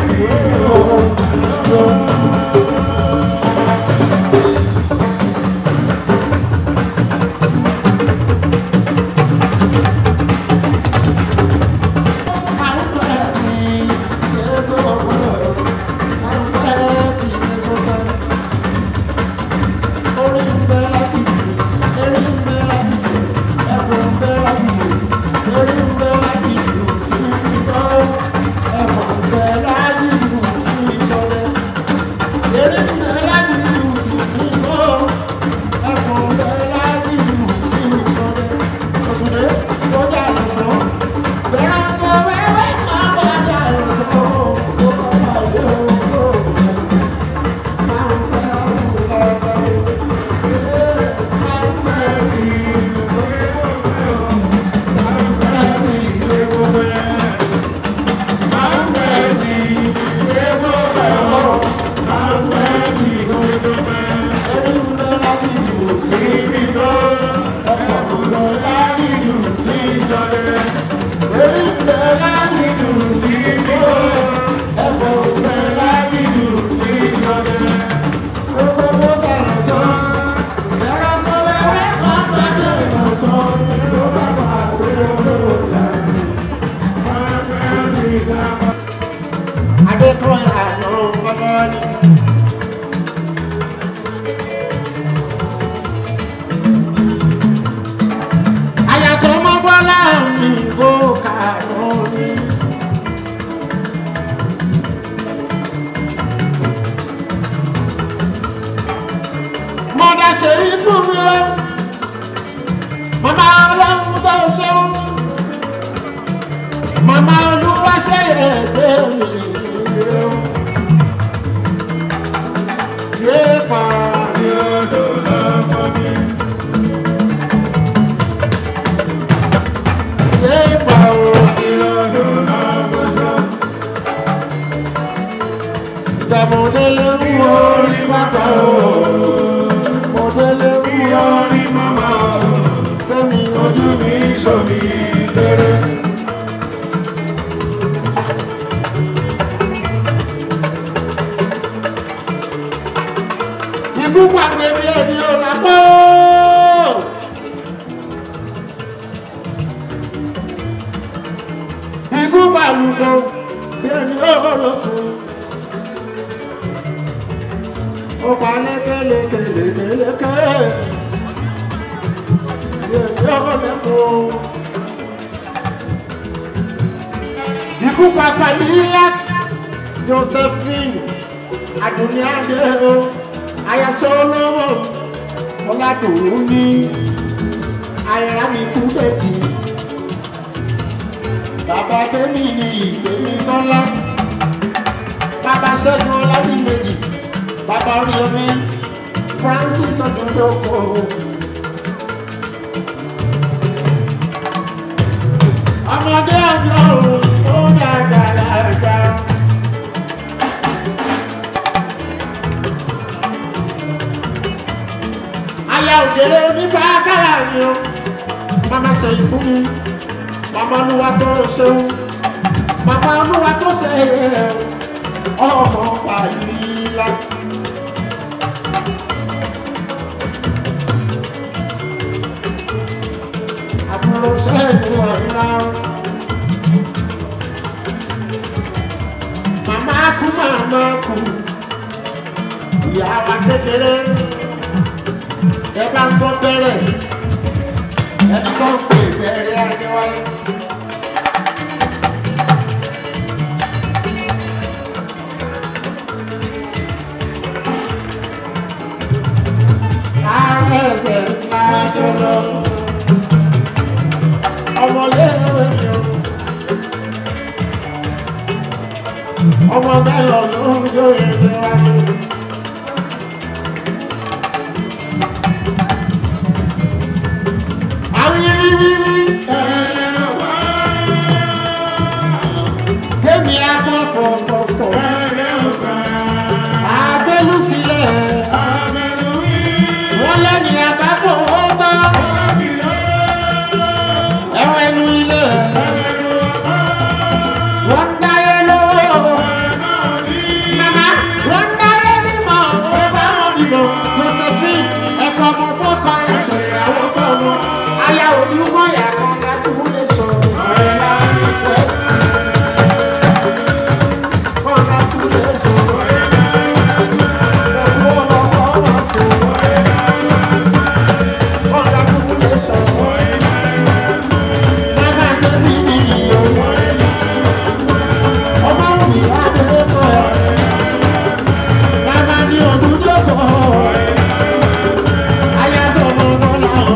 Adékọ̀yà ló ń gbọ́dọ̀ ní. Àyàtọ̀ ọmọ bọ́lá mi kò kà lórí. Mọ̀dà ṣèyí fún mi o. Màmá ọlọ́run tó ṣeun. Màmá olúwa ṣe ẹ̀gbẹ́ mi rẹ̀ o. Yéèpà ni ọdọ̀ lọ́kọ̀ mi. Yéèpà o ti ọdọ̀ lọ́kọ̀ mi. Ìdààmúdélé ń wo orí bàbá o. Mọ̀délé ń wo orí màmá o. Fẹ́mi ojú mi sọ̀mí lérè. Ikú pàgbé bí ẹni ò lápò. Ikú pàlùkọ bí ẹni ò lọ sùn. Ó pa lékelekelekeleke. Bí ẹni ò lẹ́fọ̀. Ikú pa Falilat Josephine Aduniade o ayasọ olówó ọládùnún ní ayẹra mi kú bẹ́tì bàbá tèmi ni ìgbèmí sọ́lá bàbá ṣẹ́gun ọlábìmẹ́jì bàbá orí omi francis ọdúndókò. ọmọdé ọjọ́ òun ó dàgbà lájà. aya òjèrè oníbà kára mi o mama sẹ́yìn fún mi mama olúwa tó ṣeun mama olúwa tó ṣe ọmọ fàyílà. àbúrò sẹ́yìn ọ̀la. màmá kú màmá kú ìyá wa kékeré ẹ bá ń gbọ́ bẹ́rẹ̀ ẹni tó ń pè bẹ́rẹ̀ adéwálé. RSS máa jọlọ ọmọléèwé mi o ọmọ mẹ́lọ̀ ló ń jó èdè wájú. Kémi afọ́fọ́fọ́fọ́. Abẹ́lú sílẹ̀. Wọ́n lẹ́ni abáfọwọ́ tán. Ẹ̀wọ̀n ẹnu ilé. Wọ́n dáyé lówó. Màmá wọ́n dáyé mímọ́. Ó bá wọn bímọ. Josephine ẹ̀fọ́ ọmọ fọ́kàn ẹ̀sẹ̀ ìyàwó fọ́ọ̀mù. Aya olùkọ́ yà kan láti wúlé sọ. Ọ̀rẹ́ láti pẹ́. Congratulations. Ẹ̀kú ọlọ́kọ̀ wá sọ. Congratulations. Mama Debi ni iyo. Ọmọ mi wá dé kọ́ ẹ. Mama ni òdúdókọ̀. Ayatọ̀ lọ́wọ́ làwọn.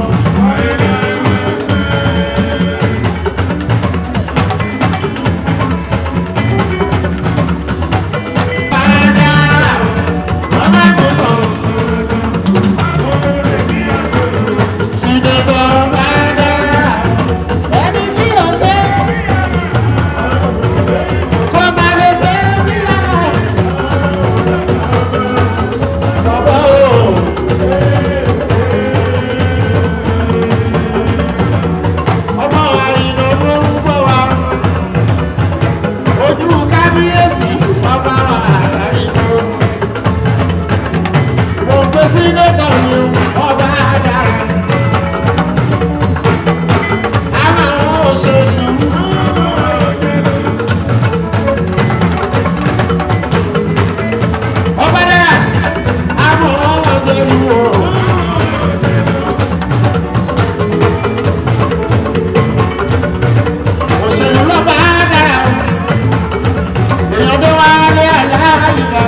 Ojú kábíyèsí ọba àdáríjọ́ mo gbé sí lẹ́dọ̀ mi ọba dára. àwọn òṣèlú. ọba dára àwọn òṣèlú o. òṣèlú lọ́ba dára. èèyàn tó wá lé àlàyé lọ.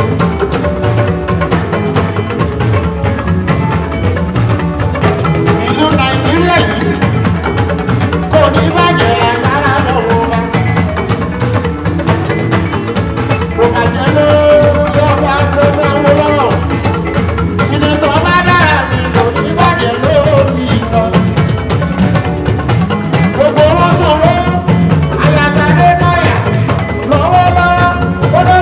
ìlú nàìjíríà yìí kò ní bàjẹ́ lágbára lọ́wọ́ wa. kò bàjẹ́ lórí ọba tó máa wọ lọ́wọ́. sinetọ̀ bá dára mi kò ní bàjẹ́ lórí ìlọ. gbogbo wọn sọ̀rọ̀ àyàtàdé náírà lọ́wọ́lọ́wọ́ ó lọ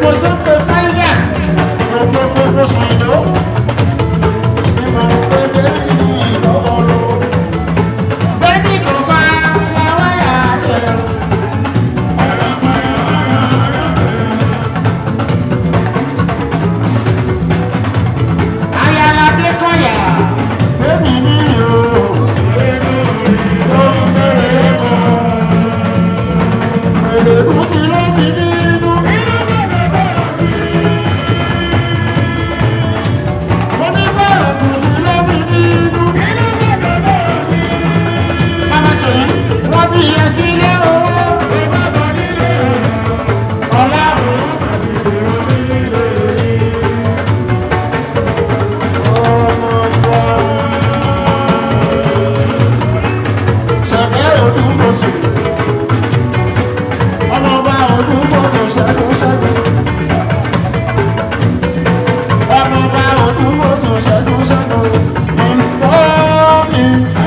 mo ṣe ń pe fáyà òkè gbogbo ṣàìdó ni mo ń pe bẹ́ẹ̀ni ìlọ́wọ́lọ́ bẹ́ẹ̀ni kò fa láwáyà rẹ̀. ayálàdé kọ̀yà bẹ́ẹ̀ni ní ìhò lórí bẹ̀rẹ̀ kọ́ èrèkú ti lóbi nínú. mo ní bẹ̀rẹ̀ kù ti lóbi nínú. bàbá ṣèyí wọ́n bí iye sílé owó. ọ̀la ṣẹ̀fẹ̀ olúmọ̀sùn ọmọọba olúmọ̀sùn ṣẹ́gun ṣẹ́gun ọmọọba olúmọ̀sùn ṣẹ́gun ṣẹ́gun ìfọ́ọ̀mì.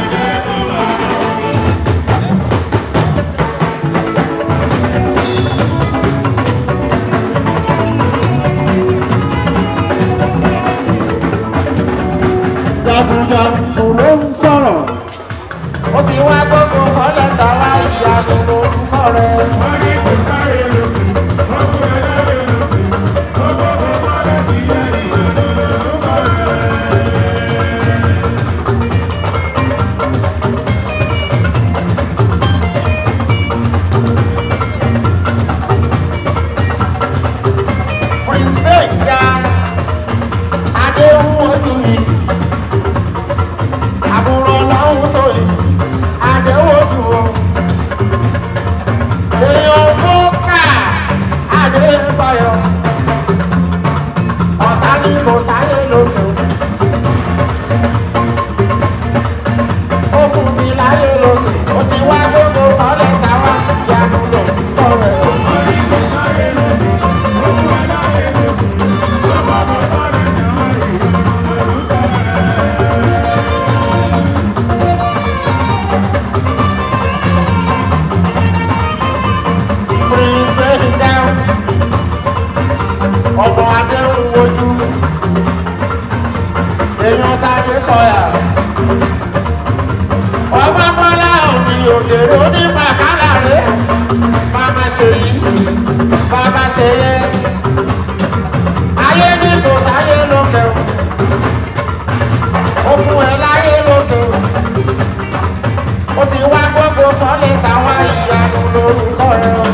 jagunjagun ló ń sọ̀rọ̀ ó ti wá gbogbo fọ́lẹ́ta wá ìyanu lórúkọ rẹ̀. Prince Gbẹ̀ngà Adéhùn ojú mi àbúrò ọlọ́run tó yìí àdéhùn o èèyàn mọ́kà àdébáyọ̀ ọ̀tá ní kò sáyé lókè ó fún mi láyé lókè ó ti wá gbogbo ọ̀lẹ́ táwa ìyanu lò kọ́ rẹ̀. Gbẹ̀ngà ọmọ adéhùn wojú èèyàn tàbí kọyà ọmọ bọ́lá òní òdèrè onímọ̀ kálá rẹ̀ bàbá ṣe yìí bàbá ṣe yẹ ayé ní kò sáyé lókè o ó fún ẹ láyé lókè o ó ti wá gbogbo fọ́lẹ̀ táwa ìyanu lórúkọ rẹ̀ o.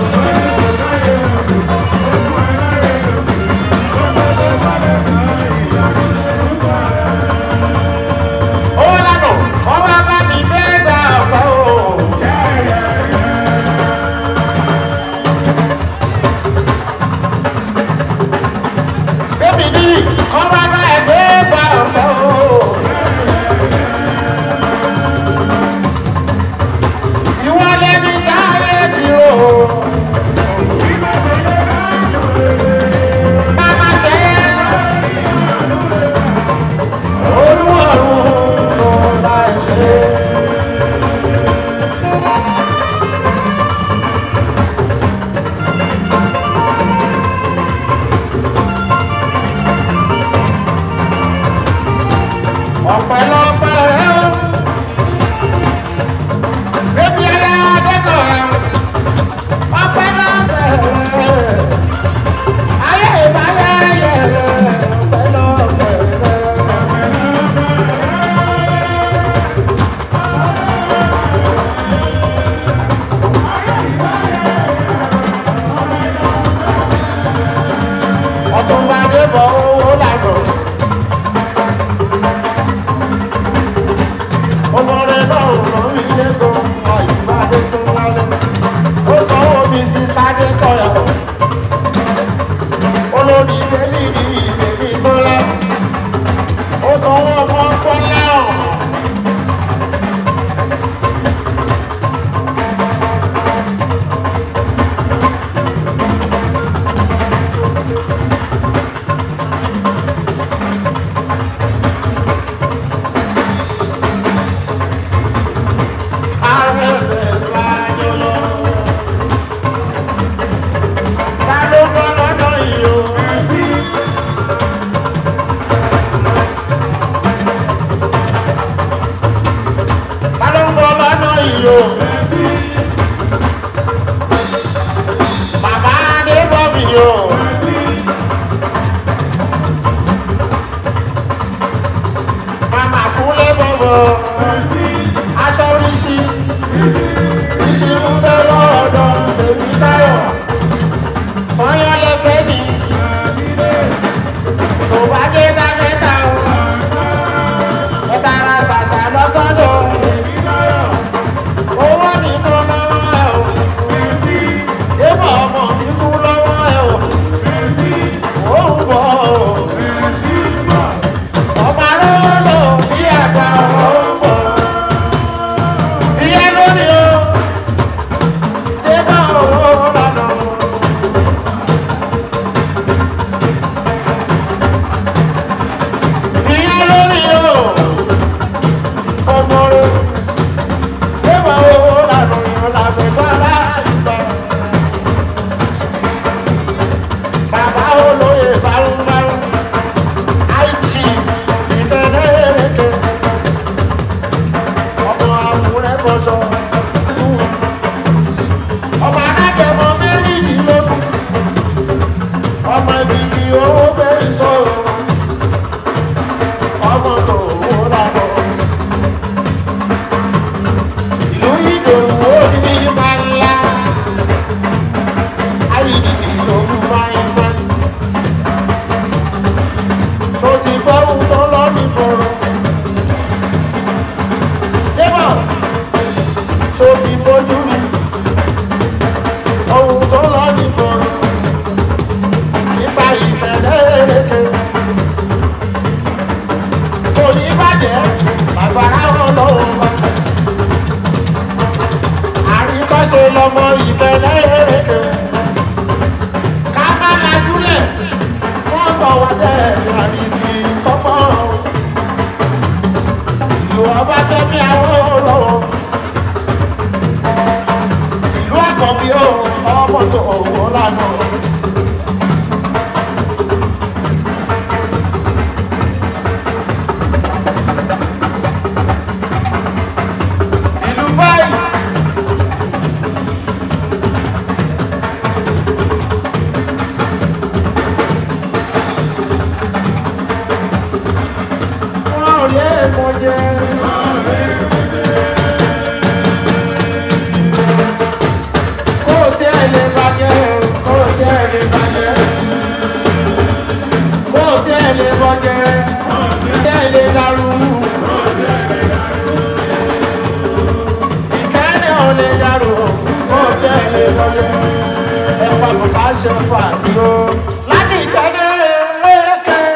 ó lánà kọ́ wá bá mi bẹ́ẹ̀ gbà ọ̀pọ̀ o. Bébí ní kọ́ wá bá ẹgbẹ́ gbà ọ̀pọ̀ o. Ìwọ lẹni táyé ti rò ó. Bàbá ṣe é. Olúwarùn ló bá ẹ ṣe. Ọ̀pẹ̀lọpẹ̀ rẹ̀ ó. Bébí ayé adékọ̀ọ́ ẹ̀. Ọ̀pẹ̀lọpẹ̀ rẹ̀. Ayé ìbáyé ayé rẹ̀. Ọ̀pẹ̀lọpẹ̀ rẹ̀. ọtúnba débọ owó lànà ọmọdé náà ràn mí lẹ́kọ̀ọ́ àyùbádé tó wálé ó sanwó mi sí sáré kọyọ olórí bẹ́ẹ̀ni ní ìbèbí sọ́lá ó sanwó ọmọ pọ́nlá ọ̀hún. owó gbé ìṣòro ọmọ tó wó dàbọ̀. ìlú ìdòwú ó ní máa ń la ayídìdì lòún máa ń fẹ́. tó ti gbọ́ ohun tó lọ nígboro. débọ̀ tó ti fojú rí ohun tó lọ nígboro nípa ìkẹlẹ́ èrèké kò ní bàjẹ́ bàbára wọn lọ́wọ́ wa àríkọ́ṣe lọmọ ìkẹlẹ́ èrèké ká má lajúlẹ̀ wọ́n sọ wá dẹ́ àrífi kọ́pọ́ ìlú ọba fẹ́mi àwọn lọ́wọ́ ìlú àkọ́bí ó ọmọ tó owó lánàá. ìlú báyìí. wọn ò lè mọ jẹ. kó o tí ẹ lè bàjẹ́ kó o tí ẹ lè bàjẹ́ kó o tí ẹ lè bàjẹ́ tí ẹ lè dàrú. ìkẹ́ni ò lè dàrú kó o tí ẹ lè bàjẹ́ ẹ pa bàbá ṣe fà dúró láti ìkẹ́ni lẹ́kẹ́.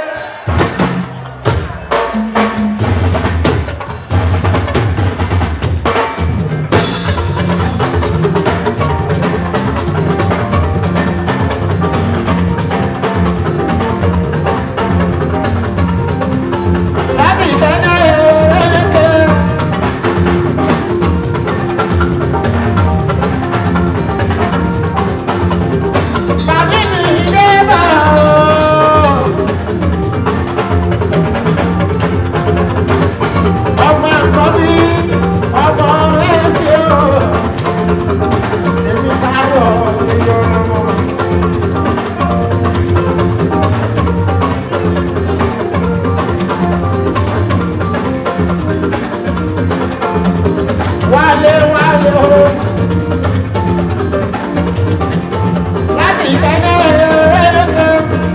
láti ìkẹ́ni lẹ́kẹ́. Bàbí mi ilé bá o. Ọmọ àkọ́bí, ọmọ ẹ̀sì o. Tèmi káyọ̀ níyọ̀ ọmọ. Wálé wálé o. láti ìkẹ́lẹ́ ẹ̀ẹ́dẹ́gbẹ́.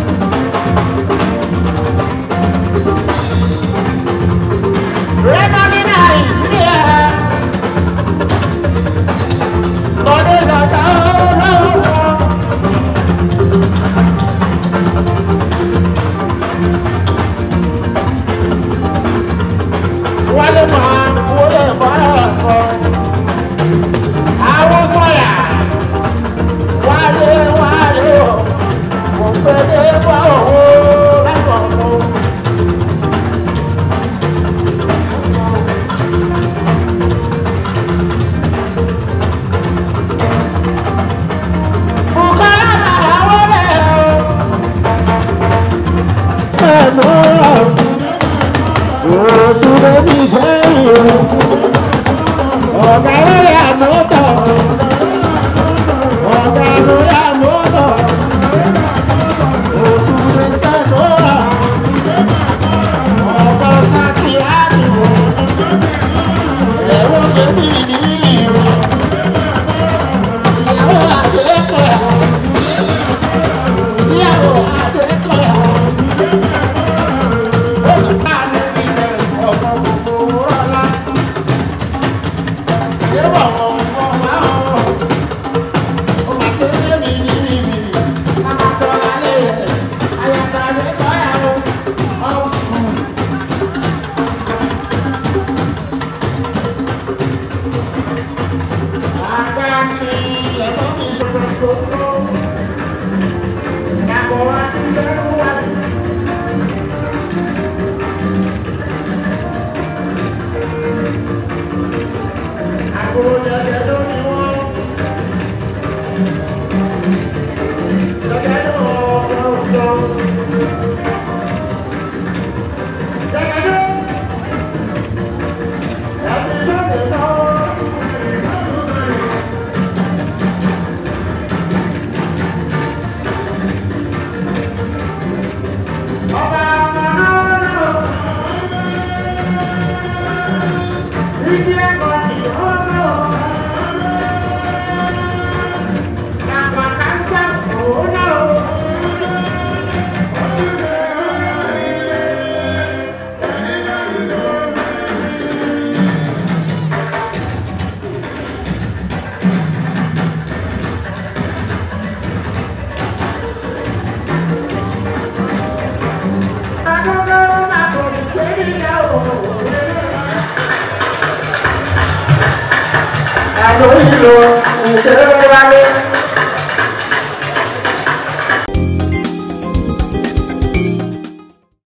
Rẹ́mọ́ ní Nàìjíríà. Lọ́dẹ ṣàkà ọlọ́wọ́. Wálé máa wọlé bọ́lá ọ̀pọ̀. Àwọn sọ̀yà wálé wálé o kò péde bá owó lákọ̀ọ́kọ́. Bùkọ́lá máa wọlé o. Ẹnu ọ̀sùn oṣù lóbi sẹ́yìn o. Ọ̀gá ló yà mọ́tò ọ̀gá ló yà mọ́tò oṣù lè fẹ́ tó wà ọkọ̀ sákìláàdì ẹ̀rọ bèbí ní ìlú ìyàwó àdékọ̀ ìyàwó àdékọ̀ olùkọ́ àlẹ́ ilẹ̀ ọkọ̀ gbogbo rọ́lá. àjò ìlò ìṣeré wálé.